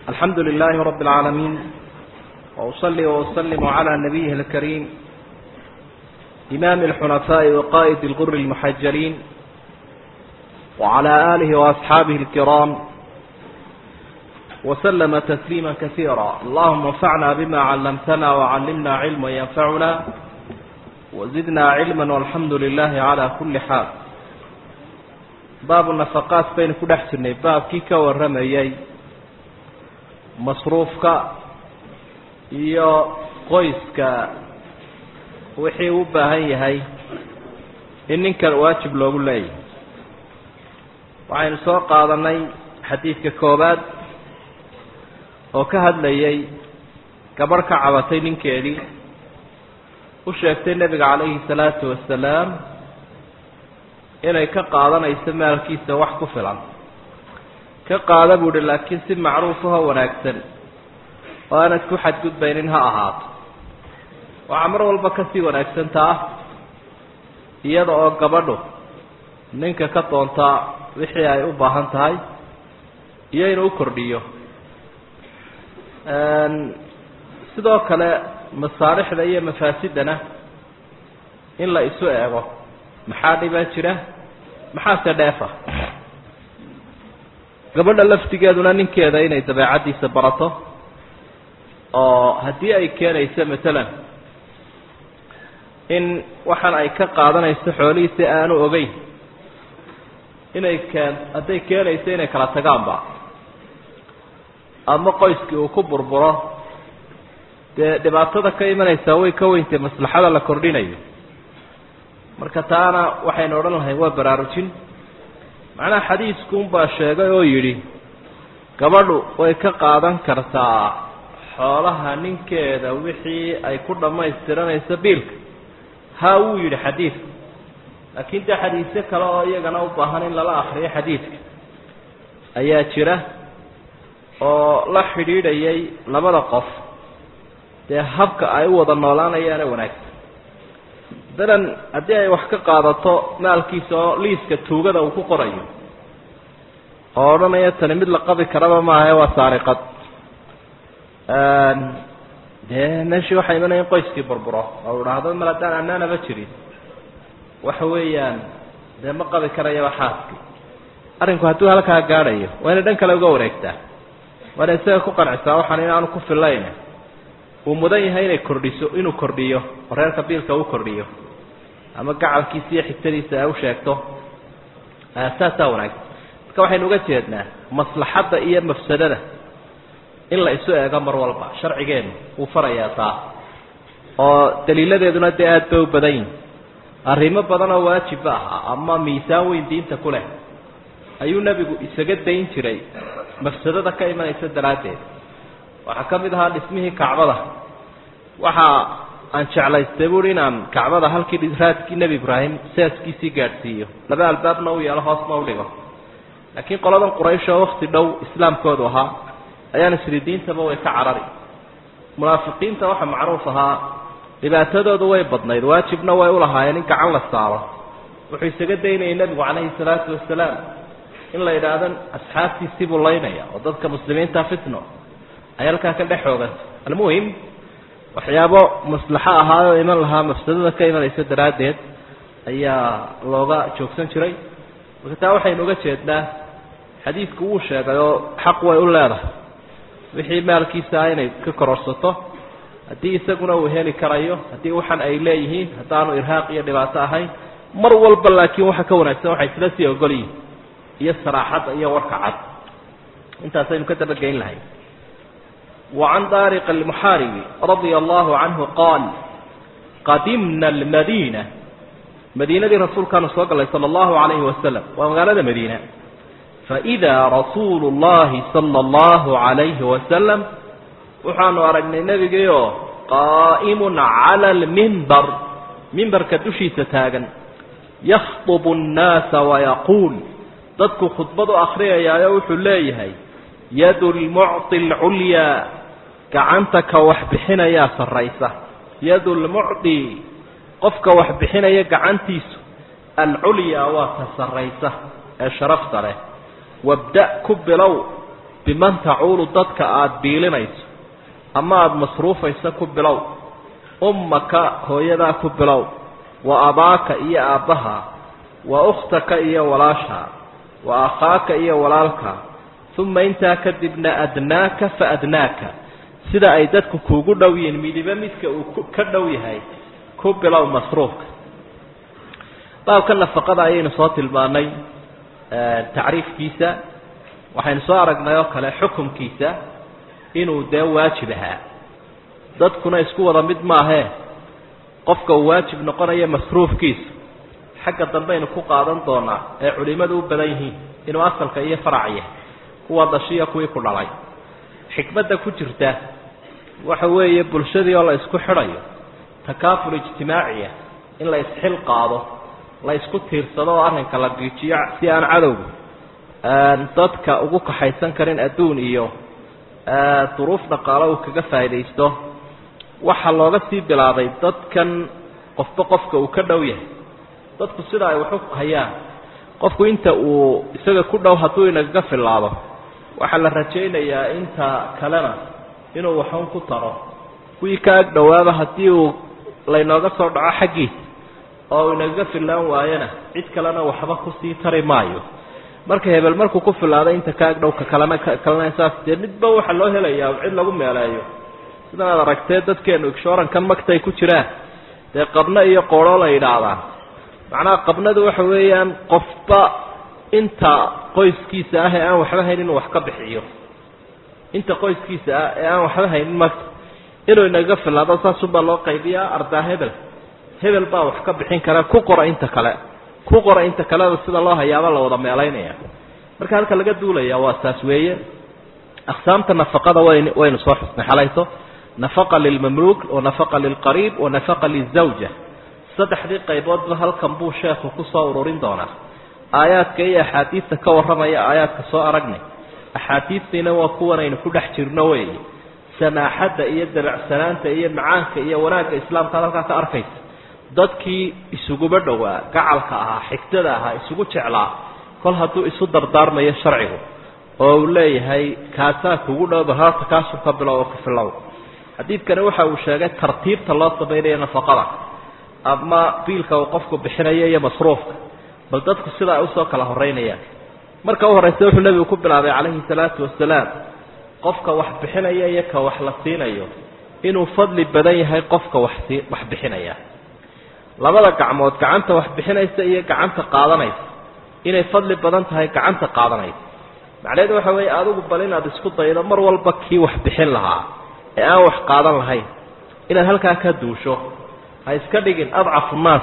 الحمد لله رب العالمين وأصلي وأسلم على نبيه الكريم إمام الحنفاء وقائد الغر المحجلين وعلى آله وأصحابه الكرام وسلم تسليما كثيرا اللهم انفعنا بما علمتنا وعلمنا علما ينفعنا وزدنا علما والحمد لله على كل حال baabu nafaqaat baynu ku dhex jirnay baabkii ka warramayay masruufka iyo qoyska wixii u baahan yahay in ninkan waajib loogu leeyahay waxaynu soo qaadanay xadiidka koowaad oo ka hadlayay gabadh ka cabatay ninkeedii u sheegtay nebiga calayhi salaatu wasalaam inay ka qaadanayso maalkiisa wax ku filan ka qaada buu uhi laakiin si macruufaho wanaagsan oo aanad ku xadgudbaynin ha ahaato waxaa mar walba kasii wanaagsan taa iyada oo gabadhu ninka ka doontaa wixii ay u baahan tahay iyo inuu u kordhiyo sidoo kale masaalixda iyo mafaasidana in la isu eego maxaa dhibaa jira maxaase dheefa gabadha laftigeeduna ninkeeda inay dabeecaddiisa barato oo haddii ay keenayso matalan in waxaan ay ka qaadanayso xoolihiisi aanu ogeyn inay keen hadday keenayso inay kala tagaanba ama qoyskii uu ku burburo dee dhibaatada ka imanaysaa way ka weyntay maslaxada la kordhinayo marka taana waxaynu odhan lahay waa baraarujin macnaha xadiiskuunbaa sheegay oo yidhi gabadhu way ka qaadan kartaa xoolaha ninkeeda wixii ay ku dhammaystiranayso biilka ha wuu yidhi xadiidku laakiin dee xadiisyo kale oo iyagana u baahan in lala akriyo xadiidka ayaa jira oo la xidhiidhayay labada qof dee habka ay u wada noolaanayaana wanaagsan dalan haddii ay wax ka qaadato maalkiisa oo liiska tuugada uu ku qorayo oo odhanaya tani mid la qabi karaba maahae waa saariqad dee meeshii waxaa imanaya in qoyskii burburo oo idhaahdo mal haddaan anaanaba jirin waxa weeyaan dee ma qabi karayaba xaaskii arrinku hadduu halkaa gaadhayo waa inay dhan kale uga wareegtaa waana isaga ku qancisaa waxaan inaanu ku fillayn uu mudan yahay inay kordhiso inuu kordhiyo oo reerka biilka u kordhiyo ama gacalkiisa iyo xigtadiisa ay u sheegto saasaa wanaagsan marka waxaynu uga jeednaa maslaxadda iyo mafsadada in la isu eego mar walba sharcigeenu wuu farayaa taa oo daliiladeeduna dee aad bay u badan yihin arrimo badan oo waajibba ahaa ama miisaan weyn diinta ku leh ayuu nebigu isaga dayn jiray mafsadada ka imanaysa daraaddeed waxaa ka mid ahaa dhismihii kacbada waxaa aan jeclaystay buui inaan kacbada halkii raadkii nebi ibraahim seaskiisii gaadhsiiyo laba albaabna u yeelo hoosna u dhigo laakiin qoladan quraysh oo wakti dhow islaamkoodu ahaa ayaan isri diintaba way ka carari munaafiqiinta waxa macruuf ahaa dhibaatadoodu way badnayd waajibna way ulahaayeen in gacan la saaro wuxuu isaga daynayay nebigu calayhi salaatu wasalaam in la yidhaahdo asxaabtiisii buu laynaya oo dadka muslimiinta fitno ay halkaa ka dhex xooganta almuhim waxyaabo maslaxo ahaayoo iman lahaa mafsadada ka imanaysa daraaddeed ayaa looga joogsan jiray marka taa waxaynu uga jeednaa xadiidku wuu sheegay oo xaq way u leedahay wixii maalkiisa ah inay ka kororsato haddii isaguna uu heli karayo haddii waxan ay leeyihiin haddaanu irhaaq iyo dhibaato ahayn mar walba laakiin waxa ka wanaagsan waxay isla sii ogol yihin iyo saraaxadda iyo warka cad intaasaynu ka dabageyn lahay وعن طارق المحارب رضي الله عنه قال قدمنا المدينة مدينة رسول كان صلى صلى الله عليه وسلم ومقالة مدينة فإذا رسول الله صلى الله عليه وسلم وحان أرقنا النبي قائم على المنبر منبر كدشي ستاغا يخطب الناس ويقول ضدك خطبة أخرية يا يوح الله يد المعطي العليا gacanta ka wax bixinayaa sarraysa yadu lmucdi qofka wax bixinaya gacantiisu alculyaa waa ta sarraysa ee sharafta leh wabda ku bilow biman tacuulu dadka aada biilinayso ama aada masruufayso ku bilow ummaka hooyadaa ku bilow wa abaaka iyo aabbaha wa ukhtaka iyo walaasha wa akhaaka iyo walaalka uma intaa kadibna adnaaka fa adnaaka sida ay dadku kuugu dhow yihiin midiba midka uu ka dhow yahay ku bilow masruufka baabka nafaqada ayaynu soo tilmaanay tacriifkiisa waxaynu soo aragnay oo kale xukumkiisa inuu dee waajib ahaa dadkuna isku wada mid maahee qofka uu waajib noqonayo masruufkiisa xagga dambeaynu ku qaadan doonaa ee culimadu u badan yihiin inuu asalka iyo farac yahay kuwa dhashiya kuwii ku dhalay xikmadda ku jirta waxa weeye bulshadii oo la isku xidhayo takaaful ijtimaaciya in la isxil qaado la isku tiirsado oo arrinka la giijiyo si aan cadowgu dadka ugu kaxaysan karin adduun iyo duruuf dhaqaalo uu kaga faa'iidaysto waxaa looga sii bilaabay dadkan qofba qofka uu ka dhow yahay dadku sida ay waxu hayaan qofku inta uu isaga ku dhow hadduu inagaga filaado waxaa la rajaynayaa inta kalena inuu waxun ku taro kuwii ka ag dhowaaba haddii uu laynooga soo dhaco xaggiisa oo inagaga filaan waayana cid kalena waxba kusii tari maayo marka hebel markuu ku filaado inta ka ag dhow ka kalena kalena saas dee midba waxaa loo helayaa cid lagu meeleeyo sidan aad aragtee dadkeenu igshoorankan magtay ku jiraan dee qabno iyo qoorho la yidhaahdaan macnaha qabnadu waxa weeyaan qofba inta qoyskiisa ah ee aan waxba hayn inuu wax ka bixiyo inta qoyskiisa ah ee aan waxba haynin magta inuu inaga filaado saasunbaa loo qaybiyaa ardaa hebel hebel baa wax ka bixin kara ku qora inta kale ku qora inta kaleda sida loo hayaaba la wada meelaynaya marka halka laga duulaya waa saas weeye aqsaamta nafaqada wayn waynu soo xusnay xalayto nafaqa lilmamluuk wa nafaqa lilqariib wa nafaqa lilzawja saddexdii qayboodba halkan buu sheekhu kusoo ururin doonaa aayaadka iyo axaadiidta ka warramaya aayaadka soo aragnay axaadiidtiina waa kuwanaynu ku dhex jirno weeye samaaxadda iyo dabacsanaanta iyo macaanka iyo wanaagga islaamka ad halkaa ka arkaysa dadkii isuguba dhowaa gacalka ahaa xigtada ahaa isugu jeclaa kol hadduu isu dardaarmayo sharcigu oo uu leeyahay kaasaa kugu dhowba horta kaasuu ka bilow oo ka filow xadiidkani waxa uu sheegay tartiibta loo samaynayo nafaqada ama biilka uu qofku bixinayo iyo masruufka bal dadku sida ay usoo kala horeynayaan marka u horreysa wuxuu nebigu ku bilaabay calayhi salaatu wasalaam qofka wax bixinaya iyo ka wax la siinayo inuu fadli badan yahay qofka wax sii wax bixinaya labada gacmood gacanta wax bixinaysa iyo gacanta qaadanaysa inay fadli badan tahay gacanta qaadanaysa macnaheedu waxa weeye adigu bal inaad isku daydo mar walba kii wax bixin lahaa ee aan wax qaadan lahayn inaad halkaa ka duusho ha iska dhigin adcafu nnaas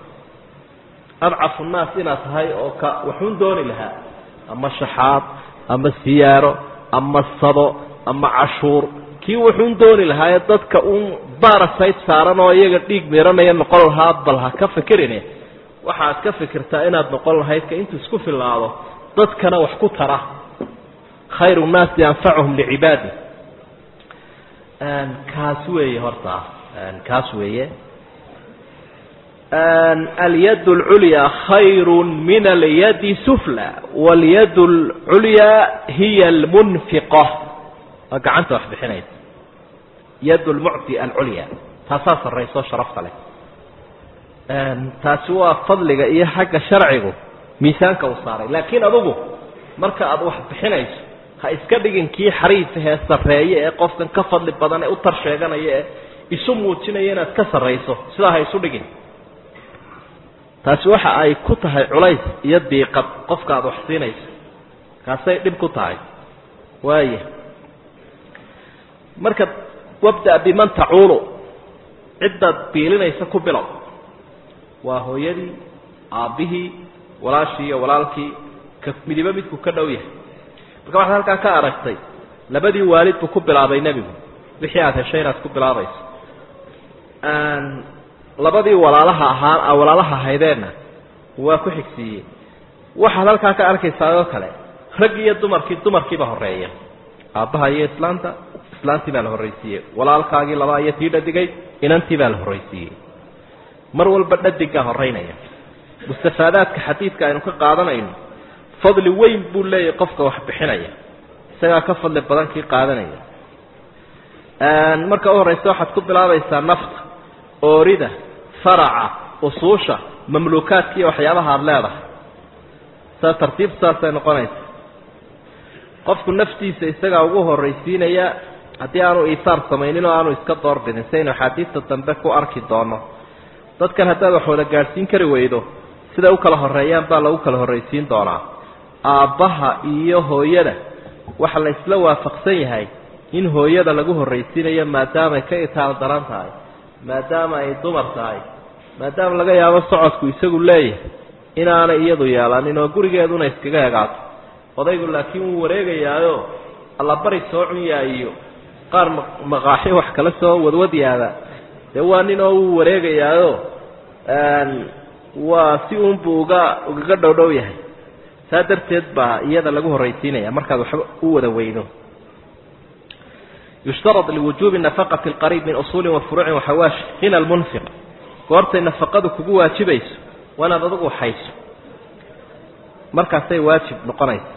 adcafu nnaas inaad tahay oo ka waxuun dooni lahaa ama shaxaad ama siyaaro ama sado ama cashuur kii wuxuun dooni lahaa ee dadka uun barasayt saaran oo iyaga dhiig miranaya noqon lahaa bal ha ka fikirine waxaad ka fikirtaa inaad noqon lahayd ka intuu isku filaado dadkana wax ku tara khayru nnaasi anfacuhum licibaadi kaas weeye horta kaas weeye alyad اlculya khayru min alyadi sufla wاlyad اlculya hiya اlmunfiqa waa gacanta wax bixinaysa yad lmucti alculya taasaa sarrayso sharafta leh taasi waa fadliga iyo xagga sharcigu miisaanka uu saaray laakiin adugu marka aad wax bixinayso ha iska dhigin kii xariifahee sarreeye ee qofkan ka fadli badan ee u tar sheeganaya ee isu muujinaya inaad ka sarrayso sidaa ha isu dhigin taasi waxa ay ku tahay culays iyo diiqad qofka aada wax siinayso kaasay dhib ku tahay waaya marka wabda biman tacuulu ciddaad biilinaysa ku bilow waa hooyadii aabbihii walaashii iyo walaalkii ka midibo midku ka dhow yahay marka waxaad halkaa ka aragtay labadii waalid buu ku bilaabay nebigu wixii aada heshay inaad ku bilaabayso labadii walaalaha ahaa walaalaha ahaydeenna waa ku xigsiiyey waxaad halkaa ka arkaysaa oo kale rag iyo dumarkii dumarkiiba horeeya aabbaha iyo islaanta islaantii baa la horraysiiyey walaalkaagii labaa iyo tii dhadigay inantii baa la horraysiiyey mar walba dhadiggaa horeynaya mustafaadaadka xadiidka aynu ka qaadanayno fadli weyn buu leeyahay qofka wax bixinaya isagaa ka fadli badan kii qaadanaya marka u horraysa waxaad ku bilaabaysaa nafta oorida faraca usuusha mamluukaadka iyo waxyaabaha aada leedahay saa tartiib saasay noqonaysa qofku naftiisa isagaa ugu horraysiinaya haddii aanu iisaar samaynin oo aanu iska doorbidin saynu axaadiista dambe ku arki doono dadkan haddaad wax wada gaadhsiin kari weydo siday u kala horreeyaan baa lagu kala horraysiin doonaa aabbaha iyo hooyada waxa la isla waafaqsan yahay in hooyada lagu horraysiinayo maadaamay ka itaal daran tahay maadaama ay dumar tahay maadaama laga yaabo socodku isagu leeyahay inaanay iyadu yeelanin oo gurigeeduna iskaga egaato odaygu laakiin wuu wareegayaayo allabari soo cunyaa iyo qaar maqaaxi wax kala soo wadwadyaada dee waa nin oo wuu wareegayaayo waa si uunbuu uga ugaga dhowdhow yahay saa darteed baa iyada lagu horraysiinaya markaad waxba u wada weydo yushtarad liwujuubi nafaqati alqariib min usuulin wa furuucin waxawaashi hina almunfiq goortay nafaqadu kugu waajibayso waa inaad adugu hayso markaasay waajib noqonaysa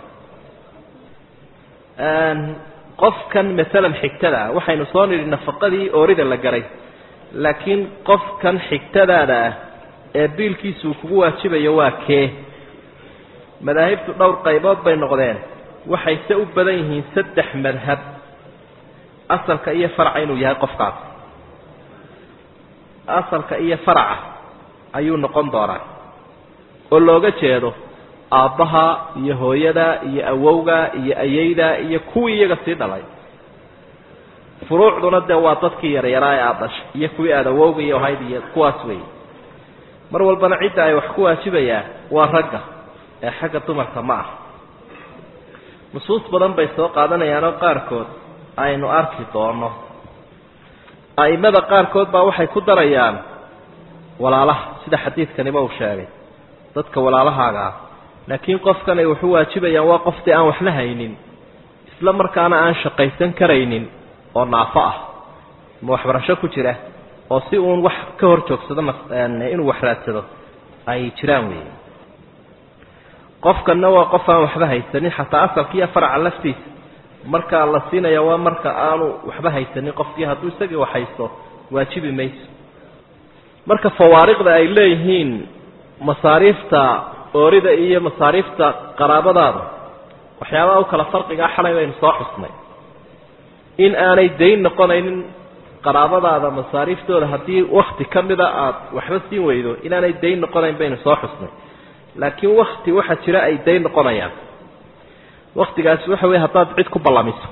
qofkan maalan xigtada ah waxaynu soo nidhi nafaqadii oorida la garay laakiin qofkan xigtadaada ah ee biilkiisuu kugu waajibayo waa kee madaahibtu dhowr qaybood bay noqdeen waxayse u badan yihiin saddex madhab asalka iyo faraca inuu yahay qofkaas asalka iyo faraca ayuu noqon doonaa oo looga jeedo aabbaha iyo hooyada iyo awowga iyo ayeyda iyo kuwii iyaga sii dhalay furuucduna dee waa dadkii yaryaraa ee aada dhashay iyo kuwii aada awowga iyo ahayd iyo kuwaas weeye mar walbana cidda ay wax ku waajibayaan waa ragga ee xagga dumarka ma ah nusuus badan bay soo qaadanayaanoo qaarkood aynu arki doono a'imada qaarkood baa waxay ku darayaan walaalaha sida xadiidkaniba uu sheegay dadka walaalahaaga ah laakiin qofkan ay waxu waajibayaan waa qoftii aan waxna haynin isla markaana aan shaqaysan karaynin oo naafo ah ma waxbarasho ku jira oo si uun wax ka hor joogsado inuu wax raadsado ay jiraan weeye qofkanna waa qof aan waxba haysanin xataa asalkiiyo faraca laftiisa markaa la siinaya waa marka aanu waxba haysanin qofkii hadduu isagii wax haysto waajibi mayso marka fawaariqda ay leeyihiin masaariifta oorida iyo masaariifta qaraabadaada waxyaabaha u kala farqigaa xalay baynu soo xusnay in aanay dayn noqonaynin qaraabadaada masaariiftooda haddii wakti ka mida aada waxba siin weydo inaanay dayn noqonayn baynu soo xusnay laakiin wakti waxaa jira ay dayn noqonayaan waktigaasi waxa weye haddaad cid ku ballamiso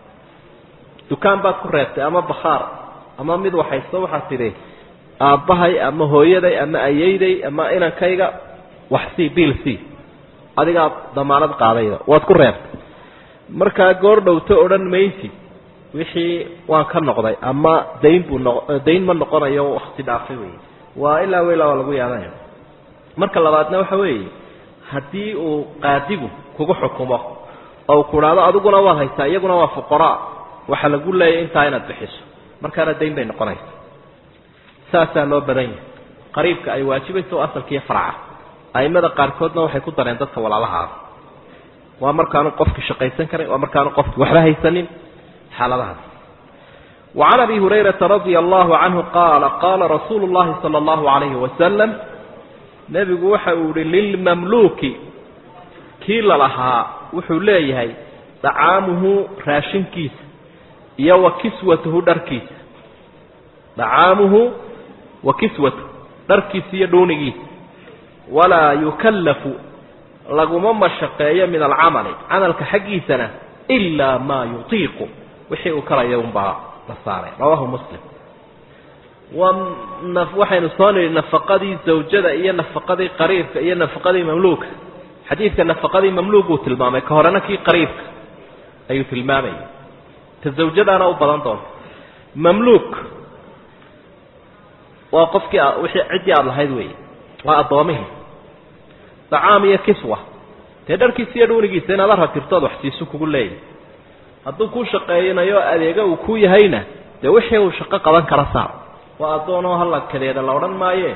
dukaan baad ku reebtay ama bakhaar ama mid waxaysto waxaad tidhi aabbahay ama hooyaday ama ayeyday ama inankayga wax sii biil sii adigaa damaanad qaadayda waad ku reebtay markaa goor dhowto odhan maysid wixii waan ka noqday ama dayn buu noq dayn ma noqonayo wakti dhaafay wey waa ilaa ilaa waa lagu yaadanaya marka labaadna waxa weeye haddii uu qaadigu kugu xukumo oo ku idhaahdo adiguna waad haysaa iyaguna waa fuqaraa waxaa lagu leeyahy intaa inaad bixiso markaana dayn bay noqonaysa saasaa loo badan yahay qariibka ay waajibayso oo asalkiiyo faraca aimada qaarkoodna waxay ku dareen dadka walaalahaa waa markaanu qofki shaqaysan karin waa markaanu qofki waxba haysanin xaaladahaas وعن أبي هريرة رضي الله عنه قال قال رسول الله صلى الله عليه وسلم nebigu waxa uu ihi lilmamluuki kii lalahaa wuxuu leeyahay dacaamuhu raashinkiisa iyo wa kiswatuhu dharkiisa dacaamuhu wa kiswatuhu dharkiisa iyo dhuunigiisa walaa yukallafu laguma mashaqeeyo min alcamali camalka xaggiisana ilaa maa yutiiqu wixii uu karaya unbaa la saaray rawaahu muslim waxaynu soo nidhi nafaqadii zawjada iyo nafaqadii qariibka iyo nafaqadii mamluuka xadiidka nafaqadii mamluuk uu tilmaamay ka horena kii qariibka ayuu tilmaamayay ta zawjadaana u badan doonta mamluuk waa qofkii wixii ciddii aada lahayd weeye waa addoomihii dacaam iyo kiswa dee dharkiisa iyo dhuunigiisa inaad aragtirtood wax siisu kugu leeyahy hadduu kuu shaqeeynayo adeega uu ku yahayna dee wixii uu shaqo qaban kala saar waa addoonoo halakadeeda la odhan maaye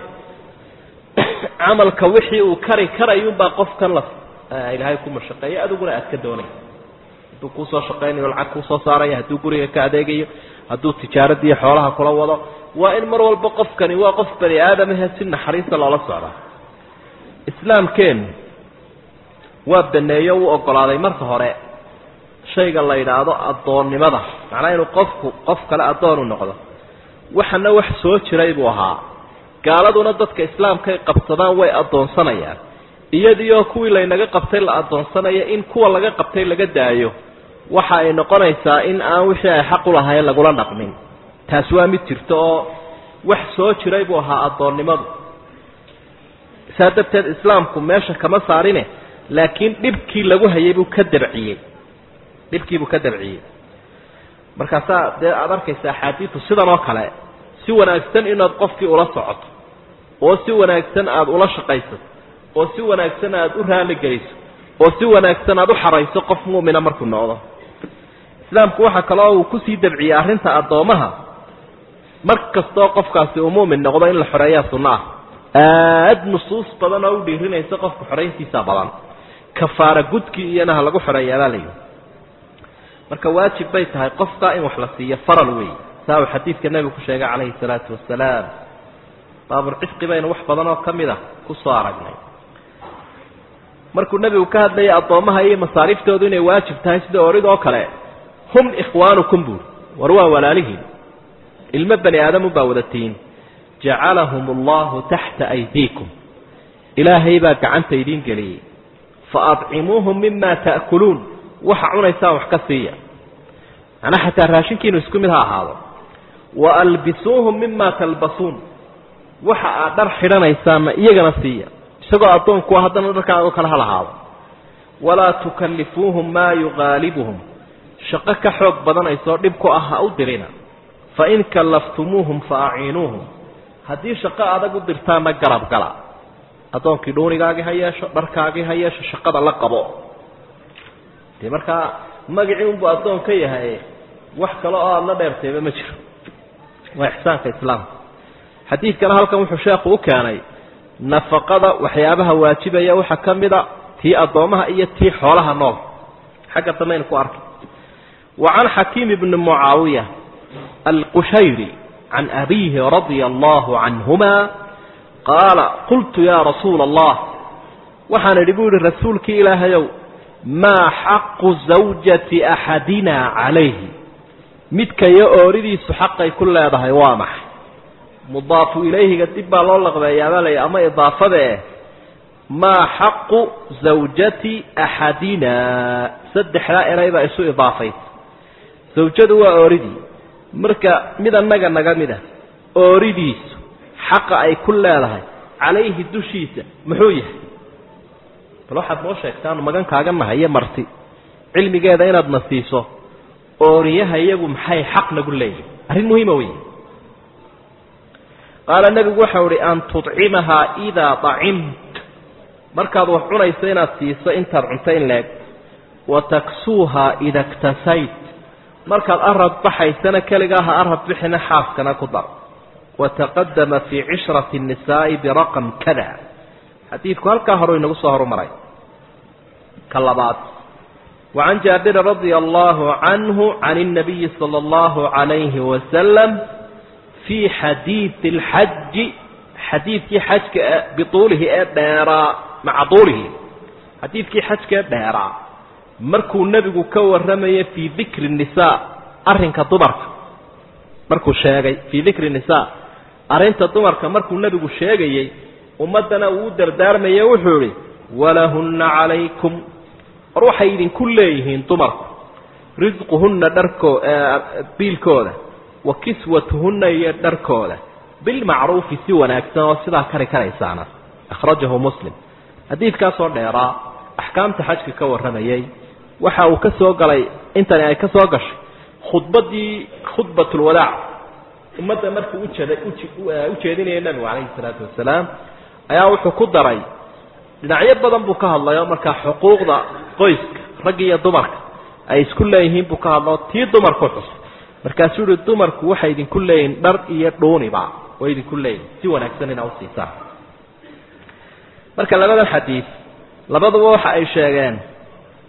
camalka wixii uu kari karayunbaa qofkan la ilaahay ku mashaqeeyo adiguna aad ka doonaysa hadduu kuusoo shaqaynayo lacag kuusoo saaraya hadduu guriga ka adeegayo hadduu tijaaradiiyo xoolaha kula wado waa in mar walba qofkani waa qof bani aadamahe si naxariista loola socdaa islaamkeennu waa baneeyo u ogolaaday marka hore shayga la yidhaahdo addoonnimada macnaa inuu qofku qof kale addoon u noqdo waxana wax soo jiray buu ahaa gaaladuna dadka islaamkay qabsadaan way addoonsanayaan iyadiioo kuwii laynaga qabtay la addoonsanaya in kuwa laga qabtay laga daayo waxa ay noqonaysaa in aan wixii ay xaq u lahayn lagula dhaqmin taasi waa mid jirto oo wax soo jiray buu ahaa addoonnimadu saa darteed islaamku meesha kama saarine laakiin dhibkii lagu hayay buu ka dabciyey dhibkii buu ka dabciyey markaasaa dee aada arkaysa axaadiidu sidan oo kale si wanaagsan inaad qofkii ula socoto oo si wanaagsan aada ula shaqaysato oo si wanaagsan aada u raaligeliso oo si wanaagsan aada u xarayso qof mu'mina markuu noqdo islaamku waxaa kaloo uu kusii dabciyey arrinta addoomaha mar kastoo qofkaasi uu mu'min noqdo in la xoreeyaa sunno ah aada nusuus badan oo u dhiirinaysa qofka xorayntiisa badan kafaara gudkii iyana ha lagu xoreeyaabaa layidhi marka waajib bay tahay qofka in wax la siiyo faral wey saa uu xadiidka nebigu ku sheegay calayhi salaatu wasalaam baabulcisqi baynu wax badan oo ka mid a kusoo aragnay markuu nebigu ka hadlayay addoommaha iyo masaariiftoodu inay waajib tahay sida oridoo kale hum ikhwaanukum buuri war waa walaalihiin ilmo bani aadamu baa wadatiin jacalahum allahu taxta aydiikum ilaahay baa gacanta idiin geliyey fa adcimuuhum mima ta'kuluun waxa cunaysaan wax ka siiya macnaa xataa raashinkiinu isku mid ha ahaado wa albisuuhum mima talbasuun waxa aad dhar xidhanaysaanna iyagana siiya isagoo addoonkuwa haddana dharkaagoo kale ha lahaado walaa tukallifuuhum maa yuqaalibuhum shaqo ka xoog badanaysoo dhib ku ah ha u dirina fain kallaftumuuhum fa aciinuuhum haddii shaqo adag u dirtaanna garab gala addoonkii dhuunigaagii ha yeesho dharkaagii ha yeesho shaqada la qabo dee markaa magacii unbuu addoon ka yahay wax kale oo aada la dheertayba ma jiro waa ixsaanka islaamka xadiidkana halkan wuxuu sheekhu u keenay nafaqada waxyaabaha waajibaya waxaa ka mida tii addoomaha iyo tii xoolaha nool xagga damaynu ku arkay wa can xakiim ibni mucaawiya alqushayri can abiihi radia allahu canhuma qaala qultu yaa rasuula allah waxaan idhi buu yihi rasuulkii ilaahayow maa xaqu zawjati axadina calayhi midkayo ooridiisu xaqay ku leedahay waa maxay mudaafu ilayhiga dib baa loo laqbeeyaabaa lay ama idaafada eh maa xaqu zawjati axadina saddexdaa eray baa isu idaafaysa zawjadu waa ooridii marka mid annaga naga mid ah ooridiisu xaqa ay ku leedahay calayhi dushiisa muxuu yahay bal waxaad noo sheegtaanu magankaaga nahay iyo marti cilmigeeda inaad na siiso ooriyaha iyagu maxay xaq nagu leeyihin arrin muhiima wey qaala nebigu waxau ihi an tudcimahaa idaa dacimt markaad wax cunayso inaad siiso intaad cunto in leeg wa taksuuhaa ida ktasayt markaad arad baxaysana keligaa ha arad bixina xaaskana ku dar wataqadama fii cishrati الnisaa'i biraqam kada xadiidku halkaa horu inagu soo horumaray ka labaad wacan jaabirin radia allahu canhu can الnabiyi salى اllahu عalayhi wasalam fii xadiidi اlxaji xadiidkii xajka bituulihi ee dheeraa maca tuulihi xadiidkii xajka ee dheeraa markuu nebigu ka warramayay fii dikri الnisaa arrinka dumarka markuu sheegay fii dikri الnisaa arrinta dumarka markuu nebigu sheegayey ummaddana uu u dardaarmaye wuxuu idhi walahunna calaykum war waxay idinku leeyihiin dumarku risquhunna dharkoo biilkooda wa kiswatuhunna iyo dharkooda bilmacruufi si wanaagsan oo sidaa kari karaysaana akhrajahu muslim xadiidkaasoo dheeraa axkaamta xajka ka warramayey waxa uu ka soo galay intani ay ka soo gashay khudbaddii khudbatulwadaac ummadda markuu ujeeday u jeedinaya nebigu calayhi salaatu wasalaam ayaa wuxuu ku daray dhinacyo badan buu ka hadlayo markaa xuquuqda qoyska ragga iyo dumarka ay isku leeyihiin buu ka hadlao tii dumarku xus markaasuu yihi dumarku waxay idinku leeyihin dhar iyo dhuuniba way idinku leeyihin si wanaagsan inaa usiisaan marka labadan xadiid labaduba waxa ay sheegeen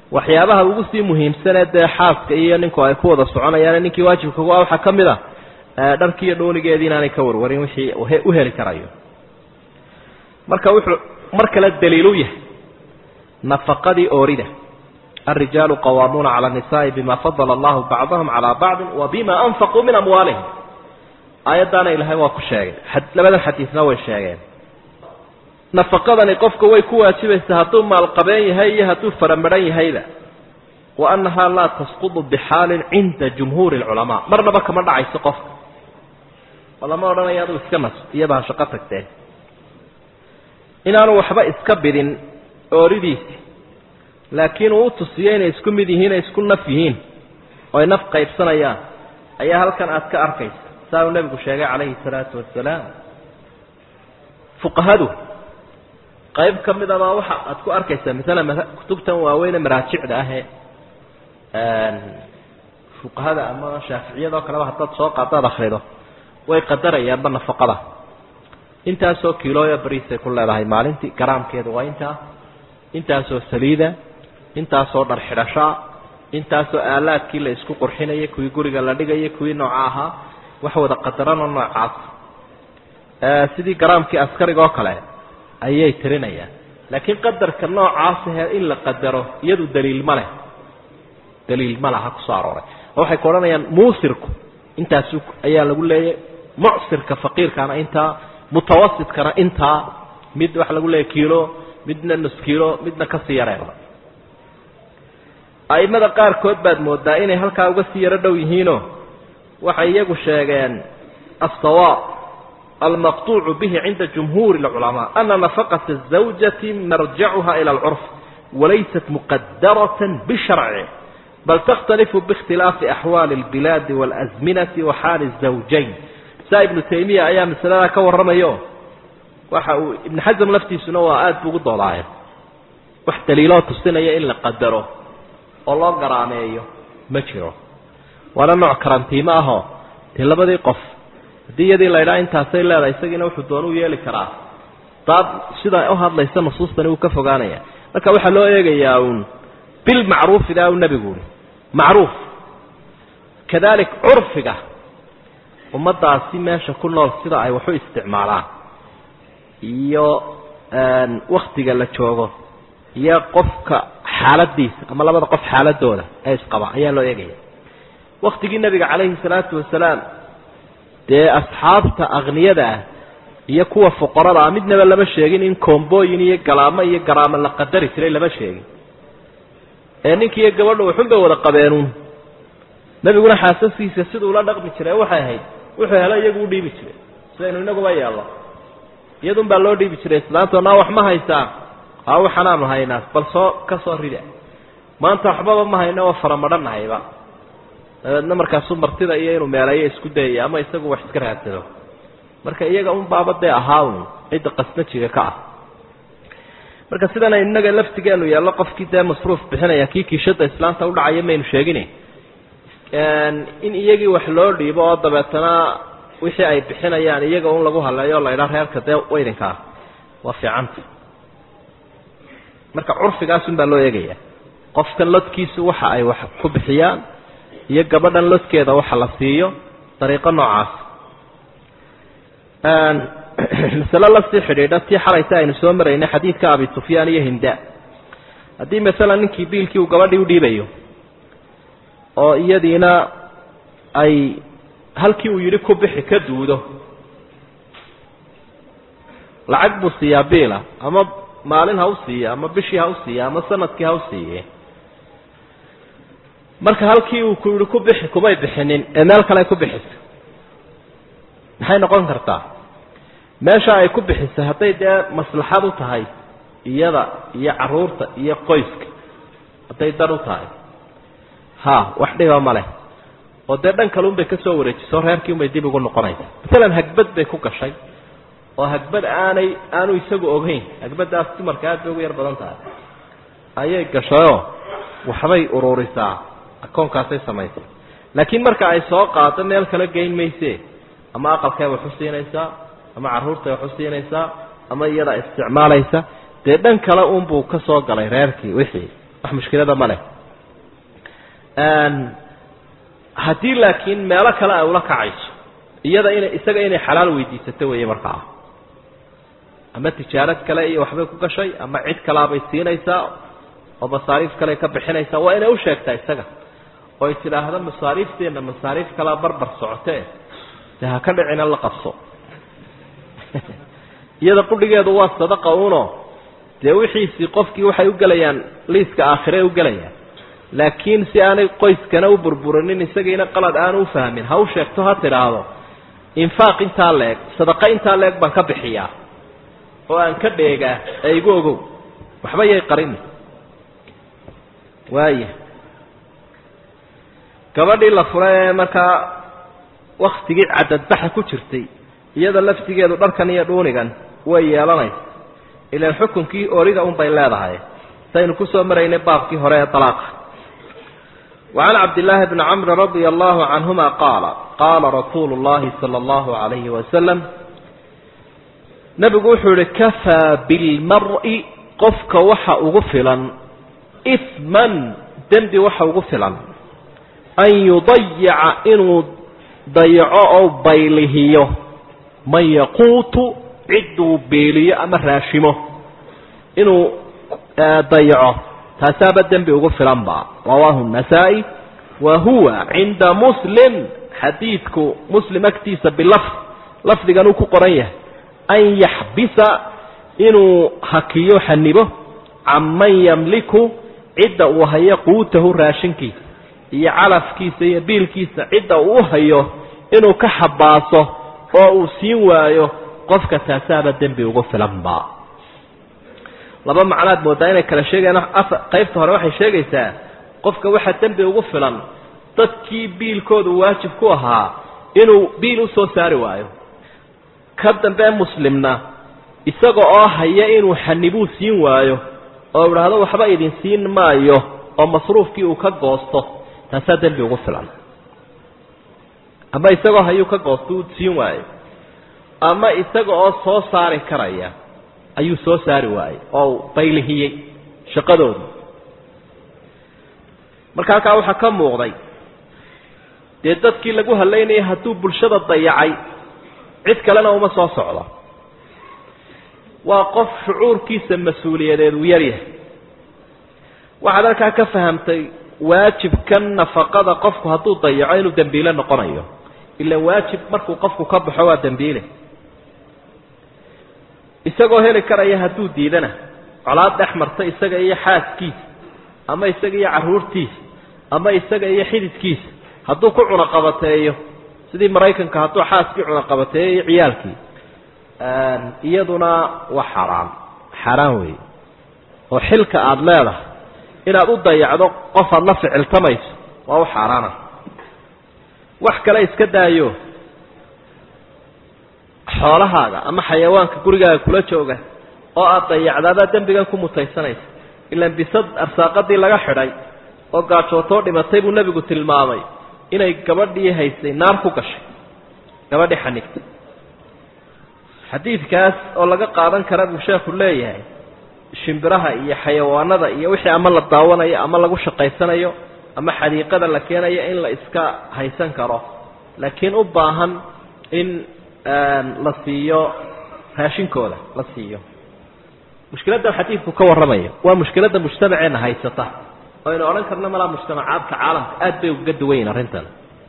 waxyaabaha ugu sii muhiimsanee dee xaaska iyo ninku ay ku wada soconayaan ninkii waajibka ku ah waxaa ka mid a dharkii iyo dhoonigeedii inaanay ka warwarin wixii u heli karayo marka wuxuu mar kale daliilu yahay nafaqadii oorida الرجال قوامون على النساء بما فضل الله بعضهم على بعض وبما أنفقوا من أموالهم aayaddaana ilaahay waa ku sheegay labada xadiisna way sheegeen nafaqadani qofka way ku waajibaysaa hadduu maalqabeen yahay iyo hadduu faramaran yahayba wa annahaa laa tasqudu bixaalin cinda jumhuuri alculamaa marnaba kama dhacayso qofka oo lama odhanaya aduu iska nas iyabaa shaqo tagteen inaanu waxba iska bidin ooridiisi laakiin uu u tusiyo inay isku mid yihiin ay isku naf yihiin oo ay naf qaybsanayaan ayaa halkan aad ka arkaysa saa uu nebigu sheegay calayhi salaatu wasalaam fuqahadu qayb ka mid abaa waxa aad ku arkaysaa masalan kutubtan waaweyne maraajicda ahee fuqahada ama shaaficiyada oo kaleba haddaad soo qaadaad akrido way qadarayaanba nafaqada intaasoo kiilooya bariisay ku leedahay maalintii garaamkeedu waa intaa intaasoo saliida intaasoo dhar xidhashaa intaasoo aalaadkii la isku qurxinayay kuwii guriga la dhigayay kuwii nooca ahaa wax wada qadaranoo noocaas sidii garaamkii askariga oo kale ayay tirinayaan laakiin qadarka noocaasahee in la qadaro iyadu daliil ma leh daliil ma laha kusoo arooray oo waxay ku odhanayaan muusirku intaas ayaa lagu leeyay mucsirka faqiirkana intaa mutawasitkana intaa mid waxa lagu leeyahy kiilo midna nus kiilo midna kasii yareeba aimada qaarkood baad moodaa inay halkaa uga sii yaro dhow yihiinoo waxay iyagu sheegeen aلsawaab almaqطuucu bihi cinda jumhuuri اlculamaa ana nafaqaةa الزawjati marjacuha ilى اlcurf walaysat muqadaraة bisharci bal takhtalifu biاkhtilaafi axwaali اlbilaadi wاlأزminaةi wa xaali الزawjayn saa ibnu taymiya ayaa masaladaa ka warramayo waxa uu ibnu xasam laftiisuna waa aada bu ugu doodaaye wax daliiloo tusinaya in la qadaro oo loo garaameeyo ma jiro waana nooc karantiimo ahoo dee labadii qof haddii iyadii la ydhaa intaasay leedahay isagiina wuxuu doona u yeeli karaa daad sida u hadlaysa nusuustani wuu ka fogaanaya marka waxaa loo eegayaa uun bilmacruufidaa u nebigu ui macruuf kadalik curfiga ummaddaasi meesha ku nool sida ay waxu isticmaalaan iyo waktiga la joogo iyo qofka xaaladiisa ama labada qof xaaladooda ee isqaba ayaa loo eegaya waktigii nebiga calayhi salaatu wasalaam dee asxaabta akniyada ah iyo kuwa fuqarada ah midnaba lama sheegin in koombooyin iyo galaamo iyo garaamo la qadari jiray lama sheegin ee ninki iyo gabadha waxun bay wada qabeenuun nebiguna xaasaskiisa siduu la dhaqmi jiray waxay ahayd wuxuu helo iyagu u dhiibi jiray sidaynu inaguba yeelno iyadun baa loo dhiibi jiray islaanto naa wax ma haysaa aa waxanaanu haynaa bal soo ka soo rida maanta waxbaba ma hayno oo faramadhanahayba dabeedna markaasuu martida iyo inuu meeleeyo isku dayaya ama isagu wax iska raadsado marka iyaga un baaba dee ahaa un cidda qasnajiga ka ah marka sidana innaga laftigeenu yeello qofkii dee masruuf bixinaya kii kiishada islaanta udhacaya maynu sheegine in iyagii wax loo dhiibo oo dabeetana wixii ay bixinayaan iyaga un lagu haleeyo o la ydhaa reerka dee weydinkaa waa fiicanta marka curfigaasun baa loo eegaya qofkan lodkiisu waxa ay wax ku bixiyaan iyo gabadhan lodkeeda waxa la siiyo dariiqo noocaas masale lasii xidhiidha tii xalaysa aynu soo maraynay xadiidka abi sufyaan iyo hinda haddii masalan ninkii biilkii uu gabadhii udhiibayo oo iyadiina ay halkii uu yidhi ku bixi ka duudo lacag buu siiyaa biila ama maalin ha u siiya ama bishii ha u siiya ama sanadkii ha u siiye marka halkii uu ku yihi ku bixi kumay bixinin ee meel kale ay ku bixisa maxay noqon kartaa meesha ay ku bixisay hadday dee maslaxad u tahay iyada iyo caruurta iyo qoyska hadday dan u tahay ha wax dhiba ma leh oo dee dhan kale unbay ka soo wareejiso reerkii unbay dib ugu noqonaysa masalan hagbad bay ku gashay oo hagbad aanay aanu isagu ogeyn hagbadaas dumarka aad bay ugu yar badan tahay ayay gashayoo waxbay ururisaa akoonkaasay samaysay laakiin marka ay soo qaado meel kala geyn mayse ama aqalkay wax u siinaysaa ama carruurtay wax u siinaysaa ama iyada isticmaalaysa dee dhan kale unbuu ka soo galay reerkii wixii wax mushkilada ma leh haddii laakiin meelo kale ay ula kacayso iyada inay isaga inay xalaal weydiisato weeye markaa ama tijaarad kale iyo waxbay ku gashay ama cid kalaabay siinaysaa oo masaariif kale ka bixinaysaa waa inay u sheegtaa isaga oo ay tidhaahdo masaariifteenna masaariif kalaa barbar socotee de ha ka dhicina la qabso iyada qudhigeedu waa sadaqa uno dee wixiisii qofkii waxay u gelayaan liiska aakhire u gelayaan laakiin si aanay qoyskana u burburinin isagiina qalad aanu u fahmin ha u sheegto ha tidhaahdo infaaq intaa leeg sadaqa intaa leeg baan ka bixiyaa oo aan ka dheegaa ee igu ogow waxba yay qarini waaya gabadhii la furay ee markaa waktigii cadadbaxa ku jirtay iyada laftigeedu dharkan iyo dhuunigan way yeelanaysa ilaan xukunkii origa unbay leedahay saynu kusoo maraynay baabkii hore ee dalaaqa وعن عبد الله بن عمرو رضي الله عنهما قال قال رسول الله صلى الله عليه وسلم نبgu wuxuu ihi كفى بالمرء qofka waxa ugu filan إثما dembi waxa ugu filan أن يضيca inuu dayaco oo baylihiyo man yaquutu ciduu beeliyo ama raashimo inuu dayaco taasaaba dembi ugu filan ba rawaahu النasaaئي wa huwa cinda muslim xadiidku muslim agtiisa bilafd lafdigan uu ku qoran yahay an yaxbisa inuu hakiyo xanibo can man yamliku cidda uu hayo quutahu raashinkiisa iyo calafkiisa iyo biilkiisa cidda uu hayo inuu ka xabaaso oo uu siin waayo qofka taasaaba dembi ugu filan ba laba macnaad moodaa inay kala sheegayaan qaybta hore waxay sheegaysaa qofka waxaa dembi ugu filan dadkii biilkoodu waajib ku ahaa inuu biil u soo saari waayo ka dambe muslimna isaga oo haya inuu xanibuu siin waayo oo idhaahdo waxba idin siin maayo oo masruufkii uu ka goosto taasaa dembi ugu filan ama isagoo hayuu ka goosto uu siin waayo ama isaga oo soo saari karaya ayuu soo saari waayey oo baylihiyey shaqadoodu marka halkaa waxaa ka muuqday dee dadkii lagu hadlaynayay hadduu bulshada dayacay cid kalena uma soo socdo waa qof shucuurkiisa mas-uuliyadeed uu yaryahay waxaad halkaa ka fahamtay waajibkan nafaqada qofku hadduu dayaco inuu dembiile noqonayo ilaan waajib markuu qofku ka baxo waa dembiile isagoo heli karaya hadduu diidana colaad dhex marta isaga iyo xaaskiisa ama isaga iyo carruurtiisa ama isaga iyo xididkiisa hadduu ku cunaqabateeyo sidii maraykanka hadduu xaaskii cunaqabateeyo iyo ciyaalkii iyaduna waa xaaraan xaaraan weeye oo xilka aada leedahay inaad u dayacdo qof aada la ficiltamayso waa u xaaraana wax kale iska daayo xoolahaaga ama xayawaanka gurigaaga kula jooga oo aada dayacdaadaa dembigan ku mutaysanaysa ilaan bisad arsaaqadii laga xidhay oo gaajootoo dhimatay buu nebigu tilmaamay inay gabadhii haysay naar ku gashay gabadhii xanigtay xadiidkaas oo laga qaadan kara buu sheekhu leeyahay shimbiraha iyo xayawaanada iyo wixii ama la daawanayo ama lagu shaqaysanayo ama xadiiqada la keenayo in la iska haysan karo laakiin u baahan in la siiyo raashinkooda la siiyo mushkiladdan xadiidku ka warramayo waa mushkiladda mujtamaceenna haysata oo aynu odhan karno malaa mujtamacaadka caalamka aad bay uga duwan yihin arrintan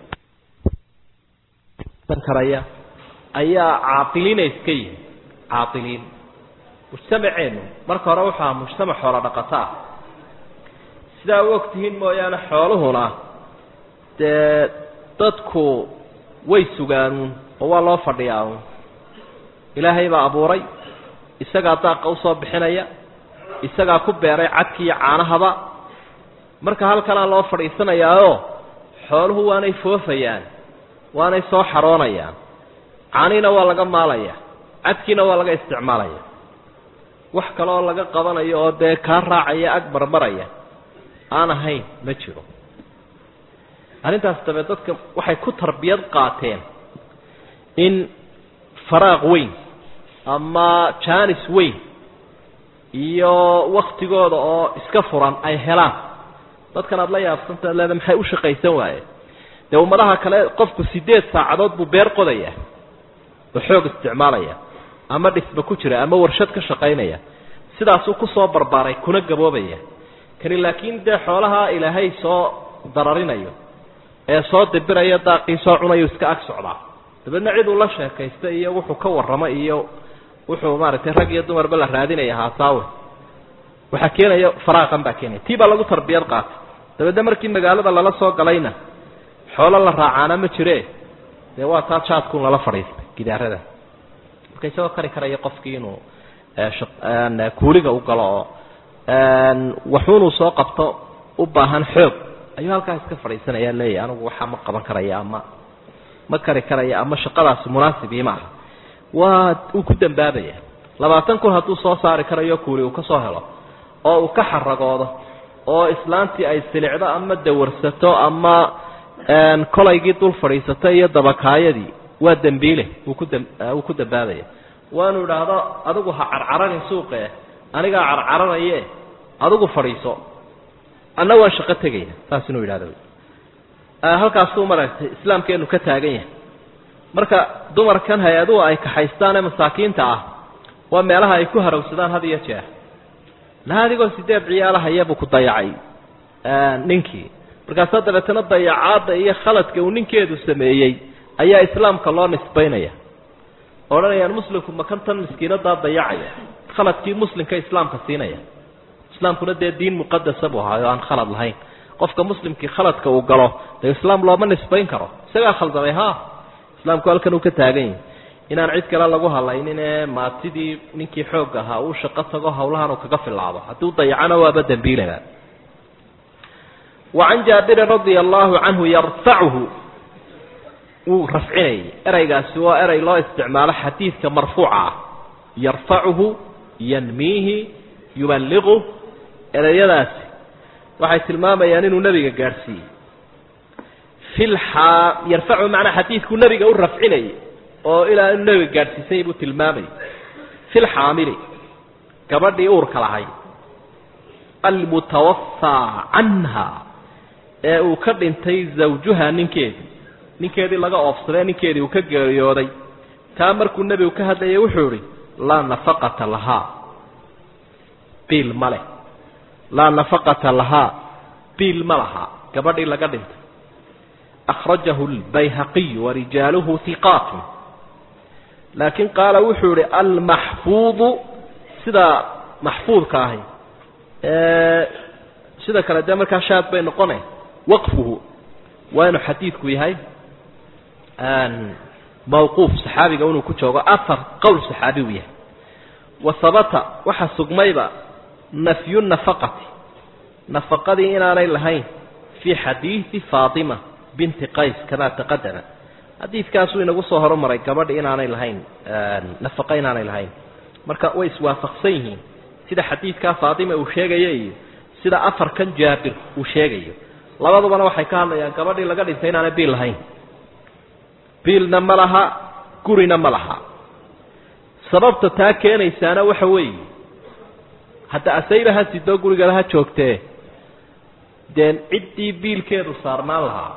karaya ayaa caaqiliina iska yihin caaqiliin mujtamaceennu marka hore wuxuu ahaa mujtamac xoolo dhaqato ah sidaa u ogtihiin mooyaane xooluhuna dee dadku way sugaanuun oo waa loo fadhiyaa uun ilaahay baa abuuray isagaa daaqa usoo bixinaya isagaa ku beeray cadki iyo caanahaba marka halkanaa loo fadhiisanayaao xooluhu waanay foofayaan waanay soo xaroonayaan caaniina waa laga maalaya cadkiina waa laga isticmaalaya wax kaleoo laga qabanayo oo dee kaa raacaya ag marmaraya aan ahayn ma jiro arrintaas dabe dadka waxay ku tarbiyad qaateen in faraaq weyn ama jaanis weyn iyo waktigooda oo iska furan ay helaan dadkan aad la yaabsantaad leeda maxay u shaqaysan waaye dee ummadaha kale qofku sideed saacadood buu beer qodaya oo xoog isticmaalaya ama dhisba ku jira ama warshad ka shaqaynaya sidaasuu kusoo barbaaray kuna gaboobaya kani laakiin dee xoolaha ilaahay soo dararinayo ee soo dibiraya daaqii soo cunayo iska ag socdaa dabeedna cid uu la sheekaysta iyo wuxuu ka warramo iyo wuxuu maaragtay rag iyo dumarba la raadinaya haasaawe waxaa keenaya faraaqan baa keenaya tii baa lagu tarbiyad qaatay dabeedna markii magaalada lala soo galayna xoolo la raacaana ma jire dee waa taa jaadkuun lala fadhiistay gidaarada marka isagoo kari karaya qofkii inuu kuuliga u galo oo waxuunuu soo qabto u baahan xoog ayuu halkaa iska fadhiisanaya leeyahy anigu waxaa ma qaban karaya ama ma kari karaya ama shaqadaasi munaasibii maaha waa uu ku dambaabaya labaatan kun hadduu soo saari karayo kuuli uu ka soo helo oo uu ka xaragoodo oo islaantii ay silicdo ama dawarsato ama kolaygii dul fadhiisato iyo dabakaayadii waa dembiile wuu ku dam wuu ku dambaabaya waanu idhaahdo adigu ha carcaranin suuqe anigaa carcaranaye adigu fadhiiso anna waan shaqo tegaya saas inuu yidhahdo halkaasuu maaragtay islaamkeenu ka taagan yahay marka dumarkan hay-aduhu ay kaxaystaan ee masaakiinta ah waa meelaha ay ku harowsadaan had iyo jeer laha adigoo sideed ciyaalahaya buu ku dayacay ninkii markaasaa dabeetana dayacaadda iyo khaladka uu ninkeedu sameeyey ayaa islaamka loo nisbaynaya odhanayaan muslimku makantan miskiinadaa dayacaya khaladkii muslimka islaamka siinaya islaamkuna dee diin muqadasa buu ahaay oo aan khalad lahayn qofka muslimkii khaladka uu galo dee islaam looma nisbayn karo isagaa khaldamay ha islaamku halkan uu ka taagan yahay inaan cid kale lagu halaynin ee maatidii ninkii xoog ahaa uu shaqo tago hawlahan uu kaga filaado hadduu dayacana waaba dembiilaba wacan jaabirin radia allahu canhu yarfacuhu wuu rafcinayay ereygaasi waa erey loo isticmaalo xadiidka marfuuca ah yarfacuhu yanmiihi yuballiqu ereyadaasi waxay tilmaamayaan inuu nebiga gaadhsiiyey filxaa yarfacuhu macnaa xadiidkuu nebiga u rafcinayay oo ilaa inuu nebiga gaadhsiisay buu tilmaamayay filxaamili gabadhii uurka lahay almutawafaa canha ee uu ka dhintay zawjuha ninkeedii ninkeedii laga oofsadee ninkeedii uu ka geeriyooday taa markuu nebigu ka hadlayay wuxuu idhi laa nafaqata lahaa biil ma leh laa nafaqata lahaa biil ma laha gabadhii laga dhintay akhrajahu lbayhaqiyu warijaaluhu hiqaatun laakiin qaala wuxuu idhi almaxfuudu sida maxfuudka ahi sida kale dee markaa shaad bay noqone waqfuhu waa inuu xadiidku yahay mawquuf saxaabiga inuu ku joogo afar qowl saxaabi uu yahay wa habata waxaa sugmayba nafyu nafaqati nafaqadii inaanay lahayn fii xadiidi faatima binti qays kamaa taqadama xadiidkaasuu inagu soo horumaray gabadha inaanay lahayn nafaqa inaanay lahayn marka way iswaafaqsan yihiin sida xadiidkaa faatima uu sheegayo iyo sida afarkan jaabir uu sheegayo labadubana waxay ka hadlayaan gabadhii laga dhintay inaanay biil lahayn biilna ma laha gurina ma laha sababta taa keenaysaana waxa weeye hadda asayba ha sidoo gurigala ha joogtee dee ciddii biilkeedu saarnaan lahaa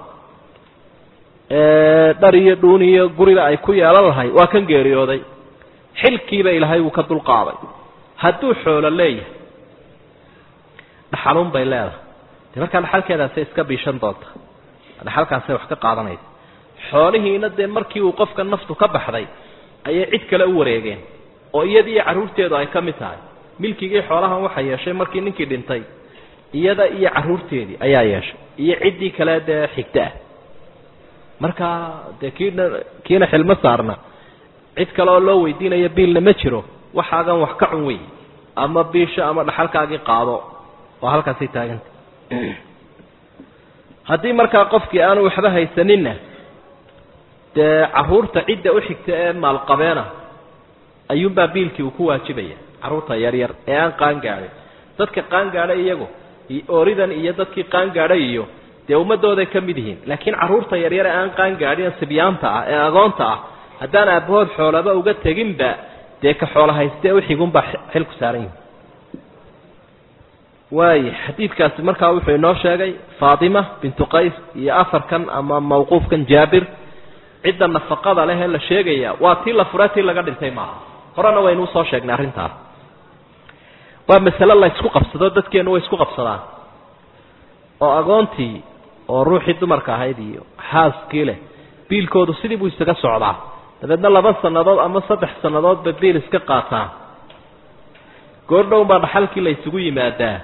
dhar iyo dhuun iyo guriba ay ku yeelan lahay waa kan geeriyooday xilkiiba ilaahay wuu ka dulqaaday hadduu xoolo leeyahay dhaxaluun bay leedahay dee markaa dhaxalkeedaasay iska biishan doonta dhaxalkaasay wax ka qaadanaysa xoolihiina dee markii uu qofka naftu ka baxday ayay cid kale u wareegeen oo iyadii iyo carruurteedu ay ka mid tahay milkigii xoolahan waxa yeeshay markii ninkii dhintay iyada iyo carruurteedii ayaa yeeshay iyo ciddii kale dee xigta ah marka dee kiina kiina xilmo saarna cid kale oo loo weydiinayo biilna ma jiro waxaagan wax ka cun wey ama biisho ama dhaxalkaagii qaado oo halkaasay taaganta haddii markaa qofkii aanu waxba haysaninna dee carruurta cidda u xigta ee maalqabeena ayuunbaa biilkii uu ku waajibaya carruurta yaryar ee aan qaangaadhin dadka qaangaadhay iyagu ooridan iyo dadkii qaangaadhay iyo dee ummadooday ka mid yihiin laakiin carruurta yaryar ee aan qaangaadhin sibyaanta ah ee agoonta ah haddaan aabbahood xoolaba uga teginba dee ka xoolo haystee uxigunbaa xilku saaran yihin waaya xadiidkaasi markaa wuxuu inoo sheegay faatima bintu qays iyo afarkan ama mawquufkan jaabir cidda nafaqada leh ee la sheegaya waa tii la fure tii laga dhintay maaha horena waynu usoo sheegnay arrintaas waa masale la isku qabsado dadkeenu way isku qabsadaan oo agoontii oo ruuxii dumarka ahayd iyo xaaskii leh biilkoodu sidii buu isaga socdaa dabeedna laba sannadood ama saddex sannadoodba biil iska qaataa goordhown baa dhaxalkii la isugu yimaadaa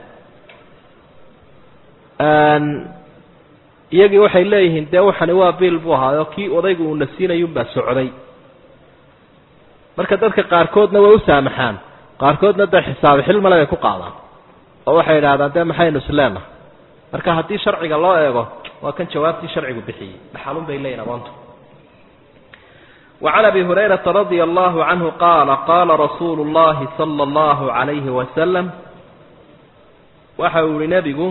iyagii waxay leeyihiin dee waxani waa biil buu ahaayo kii odaygu uuna siinayunbaa socday marka dadka qaarkoodna way u saamaxaan qaarkoodna dee xisaabi xilmale bay ku qaadaan oo waxay idhahdaan dee maxaynu isleenahay marka haddii sharciga loo eego waa kan jawaabtii sharcigu bixiyey dhaxalun bay leeyihin agoontu وعن أبي هريرة رضي الله عنه قال قال رسول الله صلى الله عليه وسلم waxau ihi nebigu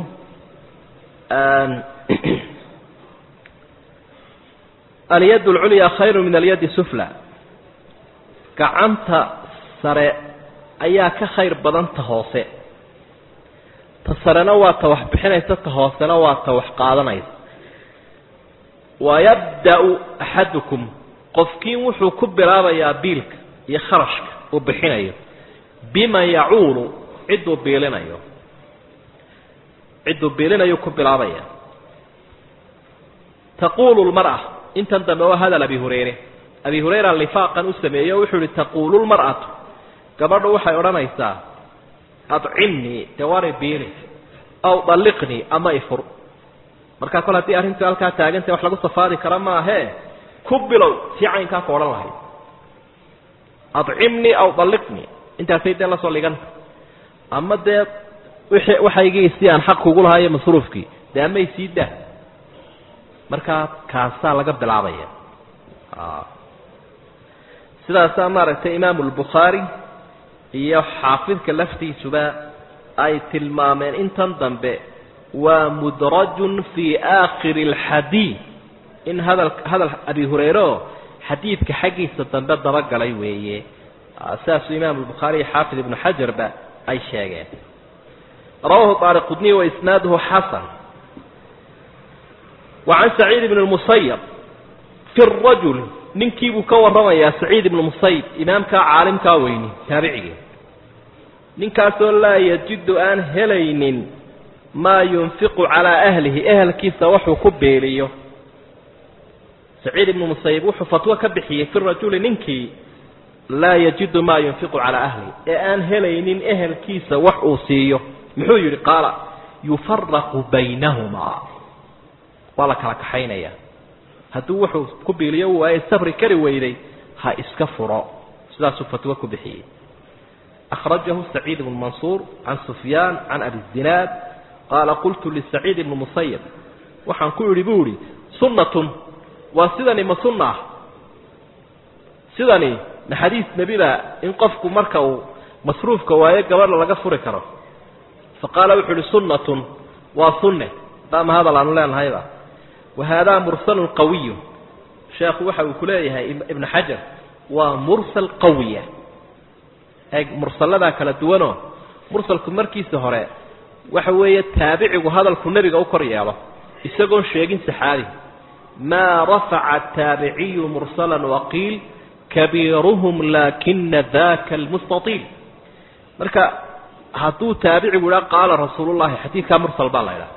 alyad اlculya khayru min alyadi sufla gacanta sare ayaa ka khayr badan ta hoose ta sarena waa ta wax bixinaysa ta hoosena waa ta wax qaadanaysa wayabda'u axadukum qofkiin wuxuu ku bilaabayaa biilka iyo kharashka uu bixinayo bima yacuulu cidduu biilinayo cidduu biilinayu ku bilaabaya taquulu lmar'a intan dambe waa hadal abi hureyre abi hureyra lifaaqan u sameeyey o wuxuu ihi taquulu lmar'atu gabadhu waxay odhanaysaa adcimnii dee waanay biili aw dalliqnii ama ifur markaa kol haddii arrintu halkaa taagantay wax lagu safaari kara maahee ku bilow sii caynkaa ka odhan lahayd adcimnii aw dalliqnii intaasay dee lasoo liganta ama dee wixii waxaygii si aan xaq kugu lahaa iyo masruufkii dee ama isii dah markaa kaasaa laga bilaabaya sidaasaa maaragtay imaamu lbukhaari iyo xaafidka laftiisuba ay tilmaameen intan dambe waa mudrajun fii aakhiri alxadiid in hadal hadal abi hureyre oo xadiidka xaggiisa dambe dabagalay weeye sidaasuu imaamu lbukhaari iyo xaafid ibnu xajarba ay sheegeen rawahu طaariqudniy waisnaaduhu xasan wa can saciid ibn اmusayab fi rajul ninkiibuu ka warramayaa saciid ibnu musayib imaamkaa caalimkaa weyni taabicigii ninkaasoo laa yajidu aan helaynin maa yunfiqu calaa ahlihi ehelkiisa waxuu ku beeliyo saciid ibnu musayib wuxuu fatwo ka bixiyey fi rajuli ninkii laa yajidu maa yunfiqu calaa ahlihi ee aan helaynin ehelkiisa wax uu siiyo muxuu yidhi qaala yufaraqu baynahumaa waa la kala kaxaynaya hadduu wuxuu ku biiliyo u waaye sabri kari weyday ha iska furo sidaasuu fatwo ku bixiyey akhrajahu saciid ibnu mansuur can sufyaan can abi zinaad qaala qultu lisaciid ibni musayab waxaan ku idhi buu idhi sunnatun waa sidani ma sunna ah sidani ma xadiis nebiba in qofku marka uu masruufka waayo gabadha laga furi karo fa qaala wuxuu ihi sunnatun waa sunne daama hadal aanu leenahayba wa haadaa mursalun qawiyu sheekhu waxa uu ku leeyahay ibnu xajar waa mursal qawiya eeg mursalladaa kala duwanoo mursalku markiisa hore waxa weeye taabicigu hadalku nebiga u kor yeelo isagoon sheegin saxaabi maa rafaca taabiciyu mursalan waqiil kabiiruhum laakina daka almustaiil marka hadduu taabicigu idhaa qaala rasuulullahi xadiidkaa mursal baa la idhaha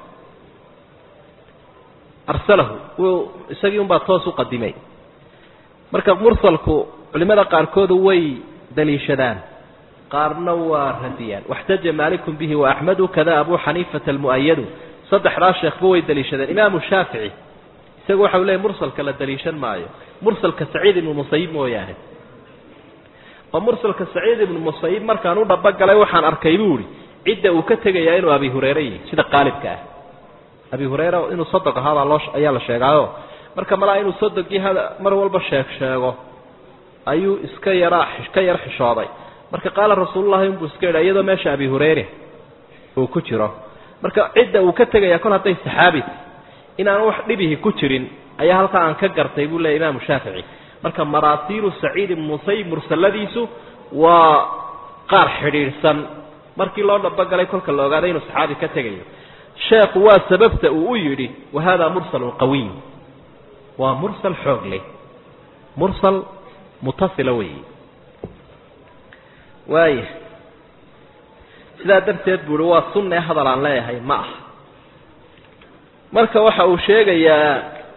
arsalahu wuu isagii unbaa toos u qadimay marka mursalku culimada qaarkoodu way daliishadaan qaarna waa radiyaan waxtaja maalikum bihi waaxmedu kada abu xaniifata almu'ayadu saddexdaa sheekhba way daliishadeen imaamu shaafici isagu waxa u leeyay mursalka la daliishan maayo mursalka saciid ibnu musayib mooyaane oo mursalka saciid ibnu musayib markaan u dhabogalay waxaan arkay buu ihi cidda uu ka tegayaa inuu abi hureyre yihi sida qaalibka ah abi hureyre inuu sodog ahaabaa loo ayaa la sheegaayo marka malaa inuu sodogii hada mar walba sheeg sheego ayuu iska yaraa ka yar xishooday marka qaala rasuulullahi unbuu iska yidha iyadoo meesha abi hureyre uu ku jiro marka cidda uu ka tegayaa kol hadday saxaabi inaan wax dhibihi ku jirin ayaa halkaa aan ka gartay buu leeya imaamu shaafici marka maraasiilu saciid ibnu musayib mursaladiisu waa qaar xidhiidhsan markii loo dhabogalay kolka la ogaaday inuu saxaabi ka tegayo sheekhu waa sababta uu u yidhi wa hada mursalun qawiy waa mursal xoog leh mursal mutasila weeyi waaya sidaa darteed buu uhi waa sunne hadal aan leeyahay ma aha marka waxa uu sheegayaa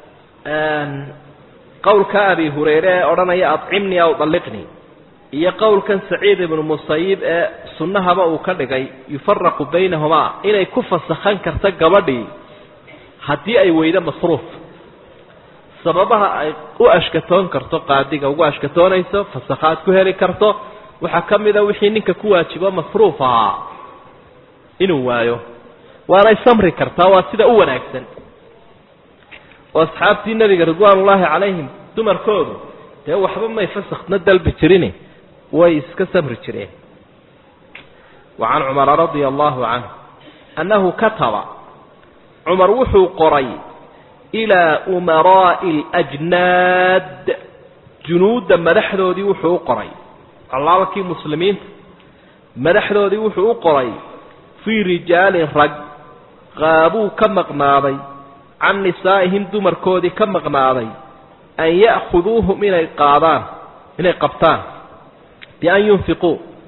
qowlka abi hurayre ee odhanaya acimnii aw dalliqnii iyo qowlkan saciid ibnu musayib ee sunnahaba uu ka dhigay yufaraqu baynahumaa inay ku fasakhan karta gabadhii haddii ay weydo masruuf sababaha ay u ashkatoon karto qaadiga ugu ashkatoonayso fasakhaad ku heli karto waxaa ka mida wixii ninka ku waajibo masruuf ahaa inuu waayo waanay samri kartaa waa sida u wanaagsan oo asxaabtii nebiga ridwaan ullaahi calayhim dumarkoodu dee waxba may fasakhna dalbi jirin way iska samri jireen wa can cumara radia allahu canhu annahu kataba cumar wuxuu qoray ilaa umaraa'i alajnaad junuudda madaxdoodii wuxuu u qoray allaalkii muslimiinta madaxdoodii wuxuu u qoray fii rijaalin rag qaabuu ka maqnaaday can nisaa'ihim dumarkoodii ka maqnaaday an ya'khuduuhum inay qaadaan inay qabtaan bian yunfiquu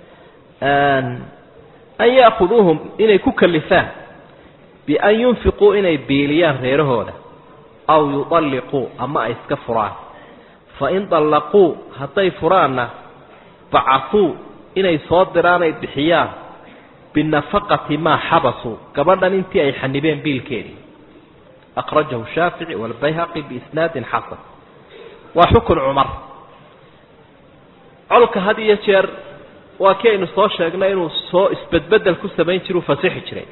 an ya'khuduuhum inay ku kalifaan bian yunfiquu inay biiliyaan reerahooda aw yudalliquu ama ay iska furaan fa in dallaquu hadday furaanna bacasuu inay soo diraan ay bixiyaan binafaqati maa xabasuu gabadhan intii ay xanibeen biilkeedii akhrajahu shaafici walbayhaqi biisnaadin xasan waa xukun cumar colka had iyo jeer waa kii aynu soo sheegnay inuu soo isbedbedel ku samayn jira u fasixi jiray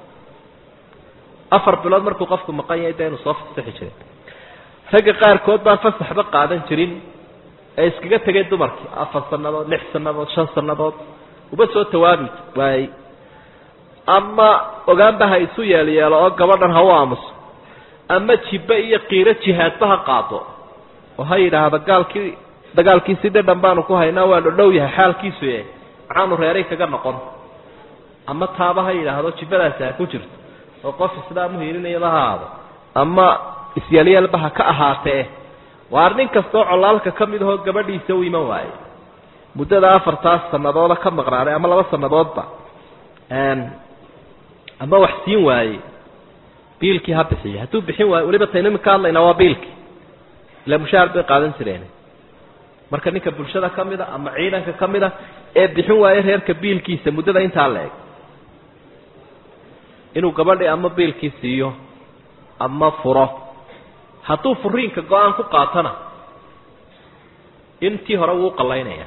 afar bilood markuu qofku maqan yahay dee inuu soo fasixi jiray ragga qaarkood baan fasaxba qaadan jirin ee iskaga tegay dumarkii afar sannadood lix sannadood shan sannadood uba soo tawaabi waayey ama ogaanba ha isu yeelyeelo oo gabadhan ha u aamuso ama jibbe iyo qiiro jihaadba ha qaado oo ha yidhaahdo gaalkii dagaalkiisi dhadhan baanu ku haynaa waa dhodhow yahay xaalkiisu e maxaanu reeray kaga noqon ama taaba ha yidhaahdo jibbadaasi ha ku jirto oo qof islaamu hiilinayaba ha aado ama isyeelyaalba ha ka ahaatee waar nin kastoo colaalka ka mid ahoo gabadhiisa u iman waaye muddada afartaas sanadooda ka maqnaaday ama laba sannadoodba ama wax siin waaye biilkii ha bixiyo hadduu bixin waayo weliba taynu iminka hadlaynaa waa biilkii ila mushaahar bay qaadan jireen marka ninka bulshada ka mid a ama ciidanka ka mid a ee bixin waayo reerka biilkiisa muddada intaa la eg inuu gabadhii ama biilkii siiyo ama furo hadduu furiinka go-aan ku qaatona intii hore wuu qallaynaya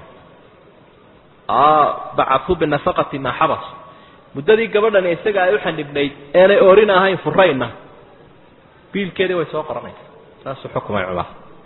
bacasuu binafaqati maa xabas muddadii gabadhani isaga ay u xanibnayd eenay oorin ahayn furayna biilkeedii way soo qoranaysa saasuu xukumay cumar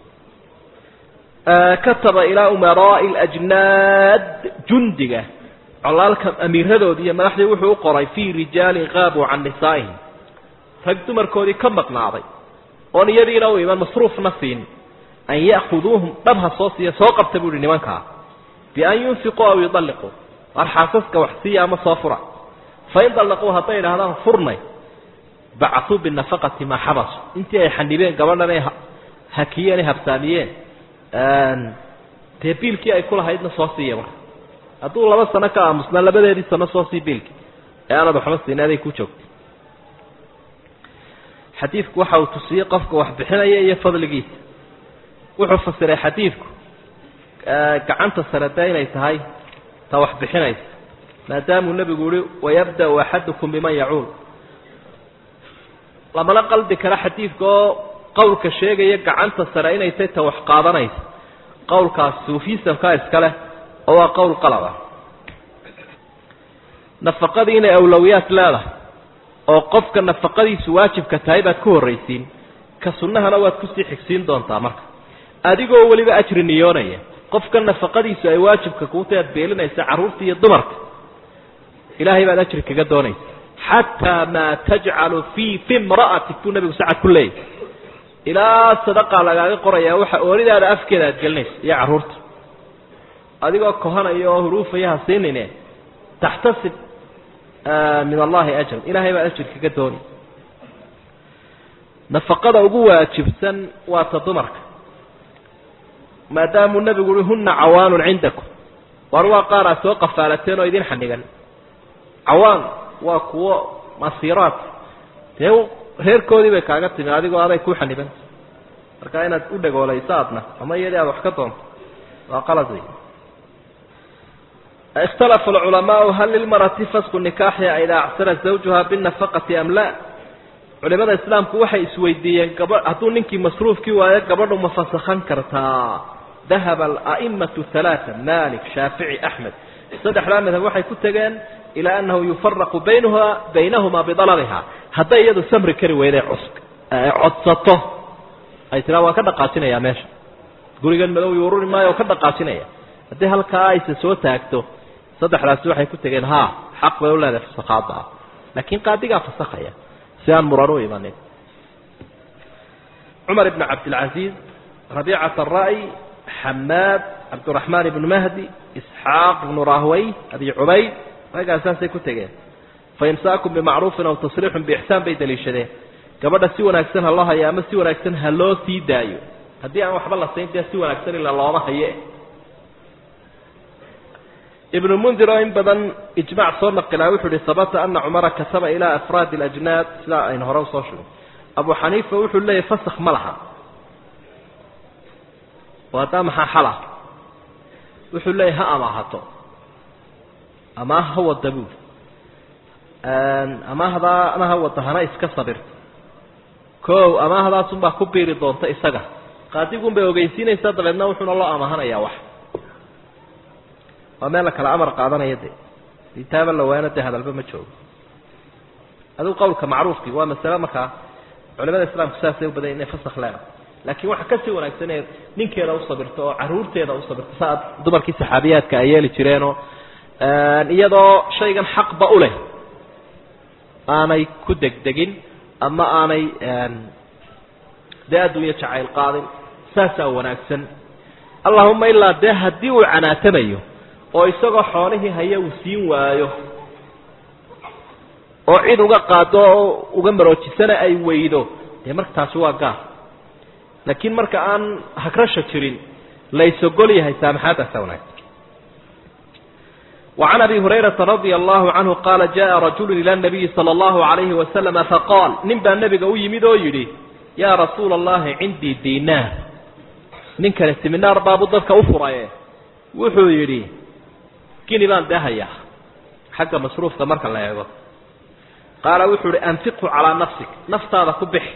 kataba ilaa umaraa'i alajnaad jundiga colaalka amiiradoodii iyo madaxdii wuxuu u qoray fii rijaalin qaabuu can nisaa'ihim rag dumarkoodii ka maqnaaday oon iyadiina u iman masruufna siin an ya'khuduuhum dhab ha soo siiya soo qabta buu ihi nimankaa bian yunfiquu aw yudalliquu waar xaasaska wax siiya ama soo fura fain dallaquu hadday idhahdaan furnay bacasuu binafaqati maa xabasu intii ay xanibeen gabadhan ay hakiyeen ay habsaamiyeen dee biilkii ay ku lahaydna soo siiya marka hadduu laba sano ka aamusnaa labadeedii sano soo sii biilki ee aanad waxba siin aday ku joogtay xadiidku waxa uu tusiyey qofka wax bixinaya iyo fadligiisa wuxuu fasiray xadiidku gacanta sare dee inay tahay ta wax bixinaysa maadaamuu nebigu yihi wayabda-u axadukum biman yacuul lamana qaldi kara xadiidka oo qowlka sheegaya gacanta sare inay tahay ta wax qaadanaysa qowlkaas suufisamkaa iskaleh oo waa qowl qalaba nafaqadii inay awlowiyaad leedahay oo qofka nafaqadiisu waajibka tahay baad ku horraysiin ka sunnahana waad kusii xigsiin doontaa marka adigoo weliba ajri niyoonaya qofka nafaqadiisu ay waajibka kuutahay aad beelinaysa carruurta iyo dumarka ilaahay baad ajri kaga doonaysa xataa maa tajcalu fii fi imra'atik buu nabigu sacad ku leeyahy ilaa sadaqaa lagaaga qorayaa waxa ooridaada afkeeda aad gelinaysa iyo carruurta adigoo kohanaya oo huruufaya ha siinine taxtasib min allahi ajran ilahay baa ajir kaga dooni nafaqada ugu waajibsan waa ta dumarka maadaamuu nebigu uhi huna cawaanun cindakum war waa qaar aad soo qafaalateen oo idin xanigan cawaan waa kuwo masiiraad dee reerkoodii bay kaaga timi adigoo aday ku xaniban marka inaad u dhagoolayso adna ama iyadii aad wax ka doonto waa qalad wey ikhtalafa alculamaau hal lilmarati fasqu nikaaxiha idaa acsara zawjuha binafaqati am la culimada islaamku waxay isweydiiyeen gaba hadduu ninkii masruufkii waayo gabadhu ma fasakhan kartaa dahaba ala'imatu halaata malik shaafici axmed saddexdaa madhab waxay ku tegeen ilaa annahu yufaraqu baynaha baynahumaa bidalabiha hadday iyadu samri kari weyday cus codsato ay tiraa waan ka dhaqaajinayaa meesha gurigan madow yuururi maayo oo ka dhaqaajinaya haddii halkaa ayse soo taagto saddexdaasi waxay ku tegeen ha xaq bay u leedahay fasakhaada ah laakiin qaadigaa fasakhaya si aan muran u imanin cumar ibn cabdilcaziiz rabiicat ara'y xamaad cabdiraxmaan ibnu mahdi isxaaq ibnu rahwey abi cubayd raggaa saasay ku tegeen faimsaakum bimacruufin aw tasriixun biixsaan bay daliishadeen gabadha si wanaagsan ha loo hayo ama si wanaagsan ha loo sii daayo haddii aan waxba la sayn dee si wanaagsan ila looma haye ibnu mundir oo in badan ijmac soo naqilaa wuxuu ihi habata ana cumara kataba ilaa afraadi alajnaad sidaa aynu hore usoo sheegay abu xaniifa wuxuu leeyahy fasakh ma laha oo haddaa maxaa xala wuxuu leeyahy ha amaahato ama ha wada buul amaahdaa ama ha wada hana iska sabirto ko amaahadaasunbaa ku biiri doonta isaga qaadigun bay ogeysiinaysaa dabeedna wuxuuna loo amahanayaa wax waa meel la kala amar qaadanaya de itaaba la waana dee hadalba ma joogo adigu qawlka macruufkii waa masale markaa culimada islaamku saasay u badan inay fasakh leedahay laakiin waxa kasii wanaagsan ee ninkeeda u sabirto oo caruurteeda u sabirto saa dumarkii saxaabiyaadka ay yeeli jireenoo iyadoo shaygan xaqba u leh aanay ku degdegin ama aanay dee adduunyo jacayl qaadin saasaa wanaagsan allahuma ilaa dee haddii uu canaatamayo oo isagoo xoolihii haya uu siin waayo oo cid uga qaado oo uga maroojisana ay weydo dee marka taasi waa gaar laakiin marka aan hagrasha jirin laysogol yahay saamaxaadaasa wanaagsan وعن أبي هريرة رضي الله عنه قال جاء رجل إلى النبي صلى الله عليه وسلم فقال نبا النبي قوي يمدو يدي يا رسول الله عندي دينار ننك الاستمنار باب ضدك أفرى وحو يدي كيني بان دهيا حق مصروف كمرك الله يقول قال وحو أنفقه على نفسك نفط هذا كبح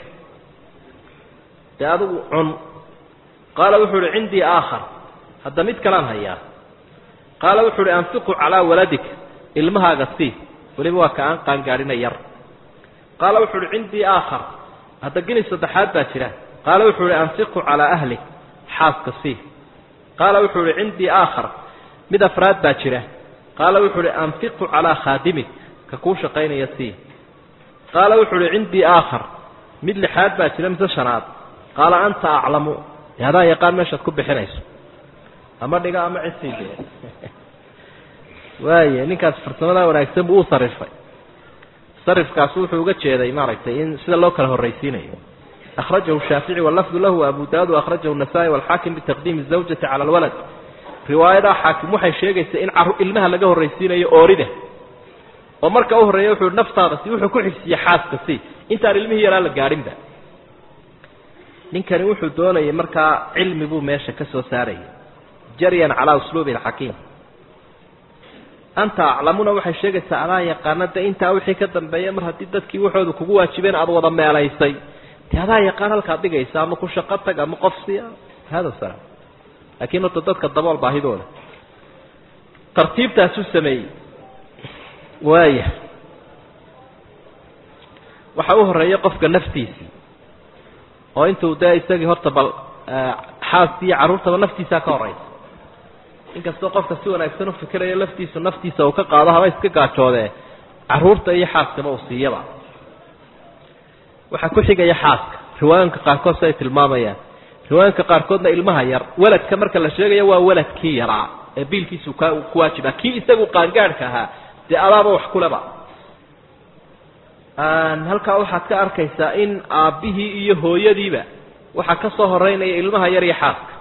هذا عن قال وحو عندي آخر هذا ميت كلام هيا qaala wuxuu uhi anfiqu calaa waladik ilmahaaga sii weliba waa ka aan qaangaadhina yar qaala wuxuu uhi cindii aakhar hadda gini saddexaad baa jira qaala wuxuu uhi anfiqu calaa ahlik xaaska sii qaala wuxuu uhi cindii aakhar mid afraad baa jira qaala wuxuu uhi anfiqu calaa khaadimik ka kuu shaqaynaya sii qaala wuxuu uhi cindii aakhar mid lixaad baa jira mise shanaad qaala anta aclamu dee adaa yaqaan meeshaad ku bixinayso ama dhiga ama cisii dee waaya ninkaas farsamadaa wanaagsan buu u sarifay sarifkaas wuxuu uga jeeday maaragtay in sida loo kala horraysiinayo akhrajahu shaafici walafdu lahu abu daawud akhrajahu nasaa-i walxaakim bitaqdiimi zawjati cala alwalad riwaayadaa xaakim waxay sheegaysaa in caru ilmaha laga horraysiinayo oorida oo marka u horreeya wuxuu naftaada si wuxuu ku xifsiye xaaska si intaan ilmihii yaraa la gaadhinba ninkani wuxuu doonayay markaa cilmi buu meesha ka soo saarayay jaryan calaa usluubi alxakiim anta aclamuna waxay sheegaysaa adaa yaqaana de intaa wixii ka dambeeya mar haddii dadkii waxooda kugu waajibeen aada wada meelaysay dee adaa yaqaan halkaad dhigaysa ama ku shaqo tag ama qof si hada salaam laakiin horta dadka dabool baahidooda tartiibtaasuu sameeyey waaya waxa u horreeya qofka naftiisii oo intuu dee isagii horta bal xaaskii iyo carruurtaba naftiisaa ka horraysa inkastoo qofka si wanaagsan u fikirayo laftiisu naftiisa uu ka qaado haba iska gaajoodee carruurta iyo xaaskaba uu siiyaba waxaa ku xigaya xaaska riwaayanka qaarkood si ay tilmaamayaan riwaayanka qaarkoodna ilmaha yar weladka marka la sheegayo waa weladkii yaraa ee biilkiisu ku waajiba kii isagu qaangaadhka ahaa dee adaaba wax kuleba halkaa waxaad ka arkaysaa in aabbihii iyo hooyadiiba waxaa ka soo horeynaya ilmaha yar iyo xaaska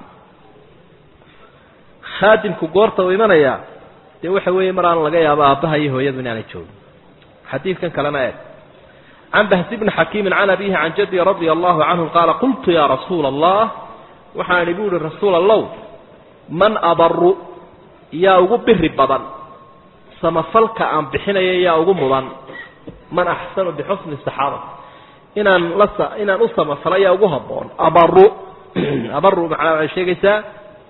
khaadimku goorta uu imanayaa dee waxa weeye mar aan laga yaabo aabbaha iyo hooyadu inaanay joogin xadiidkan kalena eeg can bahsi bni xakiimin can abihi can jaddi radia allahu canhu qaala qultu yaa rasuula allah waxaan idhi bu uhi rasuul allow man abaru yaa ugu biri badan samafalka aan bixinaya yaa ugu mudan man axsanu bixusni saxaaba inaan la inaan u samafalo yaa ugu haboon abaru abaru macnaa waxay sheegaysaa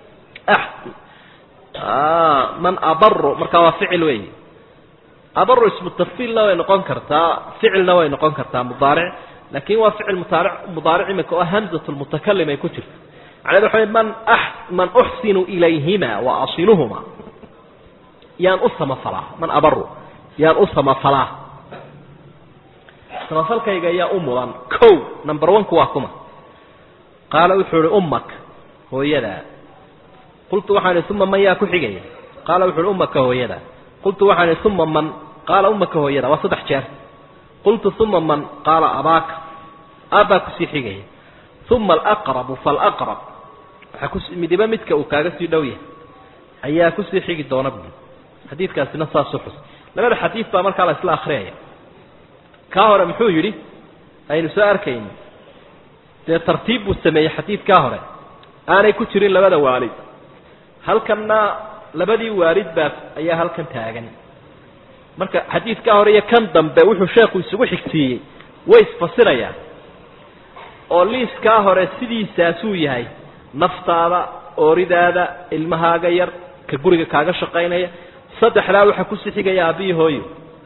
man abaru markaa waa ficil weey abaru ismu tafsiilna way noqon kartaa ficilna way noqon kartaa mudaaric laakin waa ficil mudaaric mudaaric imika oo hamzat lmutakalim ay ku jirto macned waxa wey man man uxsinu ilayhima wa asiluhuma yaan u samafalaa man abaru yaan u samafalaa samafalkayga yaa u mudan ko number one-ku waa kuma qaala wuxuu ihi ummak hooyadaa qultu waxaan ihi uma man yaa ku xigaya qaala wuxu uhi ummaka hooyadaa qultu waxaan ihi uma man qaala ummaka hooyada waa saddex jeer qultu uma man qaala abaaka aabbaa kusii xigaya uma alaqrabu falaqrab waxaa kus midiba midka uu kaaga sii dhow yahay ayaa kusii xigi doona buui xadiidkaasina saasu xus labada xadiid baa markaa la isla akriyaya kaa hore muxuu yidhi aynu soo arkayni dee tartiib buu sameeyey xadiidkaa hore aanay ku jirin labada waalid halkanna labadii waalid baa ayaa halkan taagan marka xadiidkaa hore iyo kan dambe wuxuu sheekhu isugu xigsiiyey way isfasirayaan oo liiskaa hore sidiisaasuu yahay naftaada ooridaada ilmahaaga yar ka guriga kaaga shaqaynaya saddexdaa waxaa kusii xigaya aabbiyi hooyo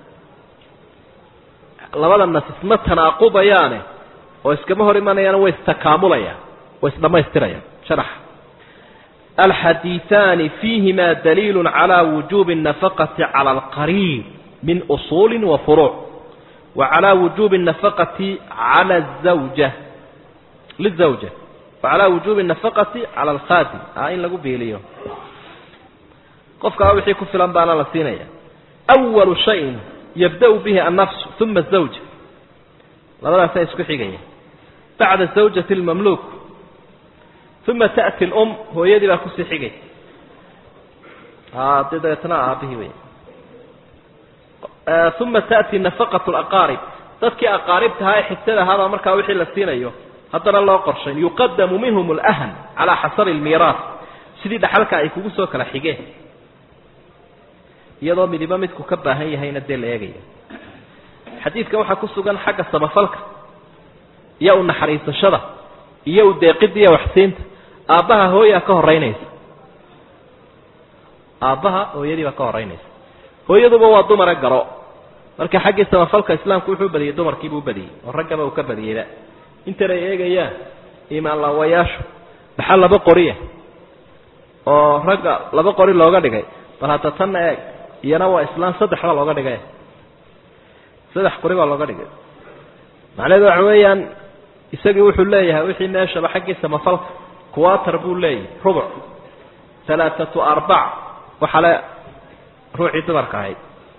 labada nas isma tanaaqubayaane oo iskama hor imanayaan way istakaamulayaan way isdhammaystirayaan sharaxa alxadiiثaani fiihima daliilu calى wujubi الnafaqati calى alqariib min usuuli wa furuuc wa calى wujubi الnafaqati calى الزawja lizawja wa calى wujubi الnafaqati calى alkhaadim a in lagu biiliyo qofkaa wixii ku filan baana la siinaya أwalu shayin yabda-u bihi annafsu uma الزawja labadaasaa isku xigaya bacda zawjati اlmamluuk uma ta'ti اlum hooyadii baa kusii xigay de dabeetna aabihii wey uma ta'ti nafaqaة اlaqaarib dadkii aqaaribtahaa ee xigtada ahaabaa markaa wixii la siinayo haddana loo qorshayn yuqadamu minhum اlأhan calى xasabi اlmiiraas sidii dhaxalka ay kugu soo kala xigeen iyadoo midibo midku ka baahan yahayna dee la eegaya xadiidka waxaa ku sugan xagga samafalka iyo u naxariisashada iyo u deeqida iyo waxsiinta aabbaha hooyaa ka horeynaysa aabbaha hooyadii baa ka horeynaysa hooyaduba waa dumara garo marka xaggii samafalka islaamku wuxuu badiyey dumarkiibuu badiyey oo raggaba uu ka badiyeyba intan ay eegayaan imaan laawayaashu dhaxal laba qoriya oo ragga laba qori looga dhigay bal hadda tanna eeg iyana waa islaan saddex baa looga dhigay saddex qori baa looga dhigay macnaheedu waxa weeyaan isagii wuxuu leeyahay wixii meeshaba xaggii samafalka quater buu leeyahay rubuc halaathatu arbac waxale ruuxii dumarka ahayd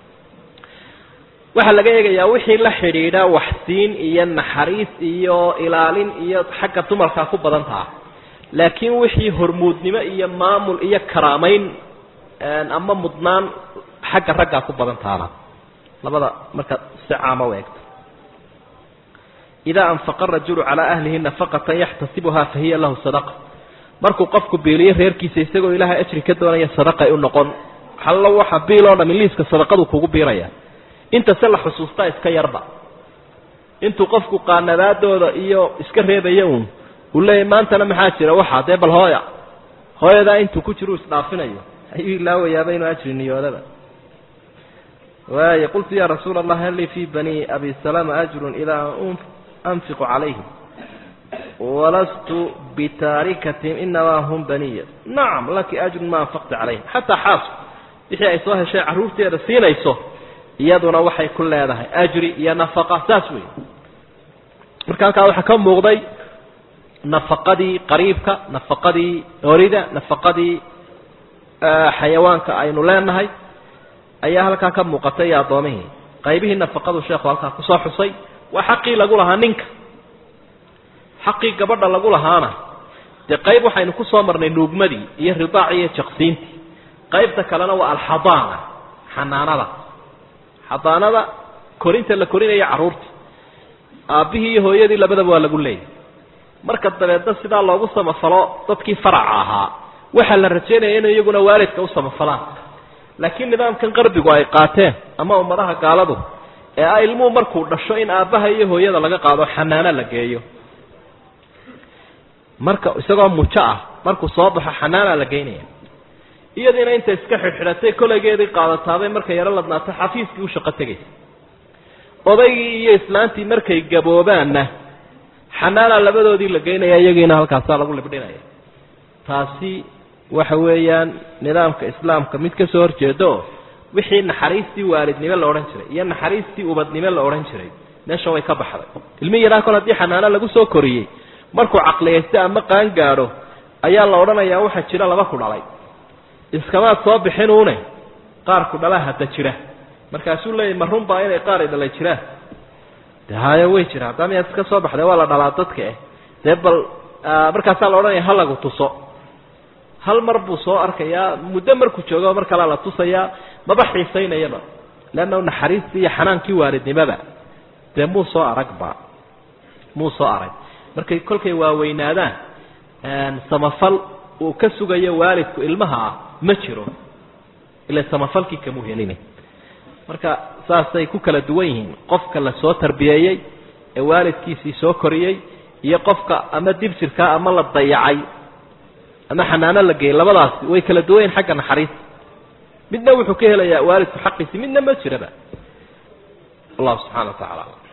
waxaa laga eegayaa wixii la xidhiidha waxsiin iyo naxariis iyo ilaalin iyo xagga dumarkaa ku badan taha laakiin wixii hormuudnimo iyo maamul iyo karaamayn ama mudnaan xagga raggaa ku badan tahana labada markaad si caama u eegto idaa anfaqa rajulu calaa ahlihi nafaqatan yaxtasibuha fahiya lahu sadaqa markuu qofku biiliyo reerkiisa isagoo ilaahay ajri ka doonaya sadaqay u noqon hallo waxa biil oo dhami liiska sadaqadu kugu biiraya inta se la xusuustaa iska yarba intuu qofku qaanadaadooda iyo iska reebaya uun uu leeyahy maantana maxaa jira waxaa dee bal hooya hooyadaa intuu ku jiro u isdhaafinayo ayuu ilaawayaaba inuu ajri niyoodaba waay qultu ya rasuula allah hal lii fi bani abi salama ajrun idaa anfiqu calayhim walastu bitaarikatim inamaa hum baniya nacam laki ajrun ma anfaqta calayhim xataa xaasku wixii ay soo heshay carruurteeda siinayso iyaduna waxay ku leedahay ajri iyo nafaqa saas wey marka halkaa waxaa ka muuqday nafaqadii qariibka nafaqadii orida nafaqadii xayawaanka aynu leenahay ayaa halkaa ka muuqatay iyo addoomihii qaybihii nafaqadu sheekhu halkaa kusoo xusay waa xaqii lagu lahaa ninka xaqii gabadha lagu lahaana dee qayb waxaynu kusoo marnay nuugmadii iyo ridaacii iyo jaqsiintii qaybta kalena waa alxadaana xanaanada xadaanada korinta la korinaya carruurta aabbihii iyo hooyadii labadaba waa lagu leeyahy marka dabeedna sidaa loogu samafalo dadkii faraca ahaa waxaa la rajaynaya inay iyaguna waalidka u samafalaan laakiin nidaamkan qarbigu ay qaateen ama ummadaha gaaladu ee ah ilmuhu markuu dhasho in aabbaha iyo hooyada laga qaado xanaano la geeyo marka isagoo mujo ah markuu soo baxo xanaana la geynaya iyadiina inta iska xidhxidhatay koleygeedii qaadataabay markay yaro ladnaato xafiiskii u shaqo tegaysa odaygii iyo islaantii markay gaboobaanna xanaana labadoodii la geynaya iyagiina halkaasaa lagu libdhinaya taasi waxa weeyaan nidaamka islaamka mid ka soo horjeeda oo wixii naxariistii waalidnimo la odhan jiray iyo naxariistii ubadnimo la odhan jiray meesha way ka baxday ilmi yaraa kol haddii xanaano lagu soo koriyey markuu caqliyaysto ama qaan gaadho ayaa la odhanayaa waxaa jira laba ku dhalay iskamaad soo bixinuune qaar ku dhalaa hadda jira markaasuu leeyahy ma runbaa inay qaar i dhalay jiraan de hayo way jira haddaa miyaad iska soo baxday waa la dhalaa dadka eh dee bal markaasaa la odhanaya ha lagu tuso hal mar buu soo arkayaa muddo markuu joogo mar kalea la tusayaa maba xiisaynayaba leanna naxariistii iyo xanaankii waalidnimada dee muu soo aragba muu soo arag markay kolkay waaweynaadaan samafal uu ka sugayo waalidku ilmaha ah ma jiro ila samafalkii kamuu helina marka saasay ku kala duwan yihiin qofka la soo tarbiyeeyey ee waalidkiisii soo koriyey iyo qofka ama dibsirkaa ama la dayacay ama xanaano la geeyey labadaasi way kala duwan yihin xagga naxariista midna wuxuu ka helayaa waalidku xaqiisi midna ma jiraba wallahu subxana wa tacala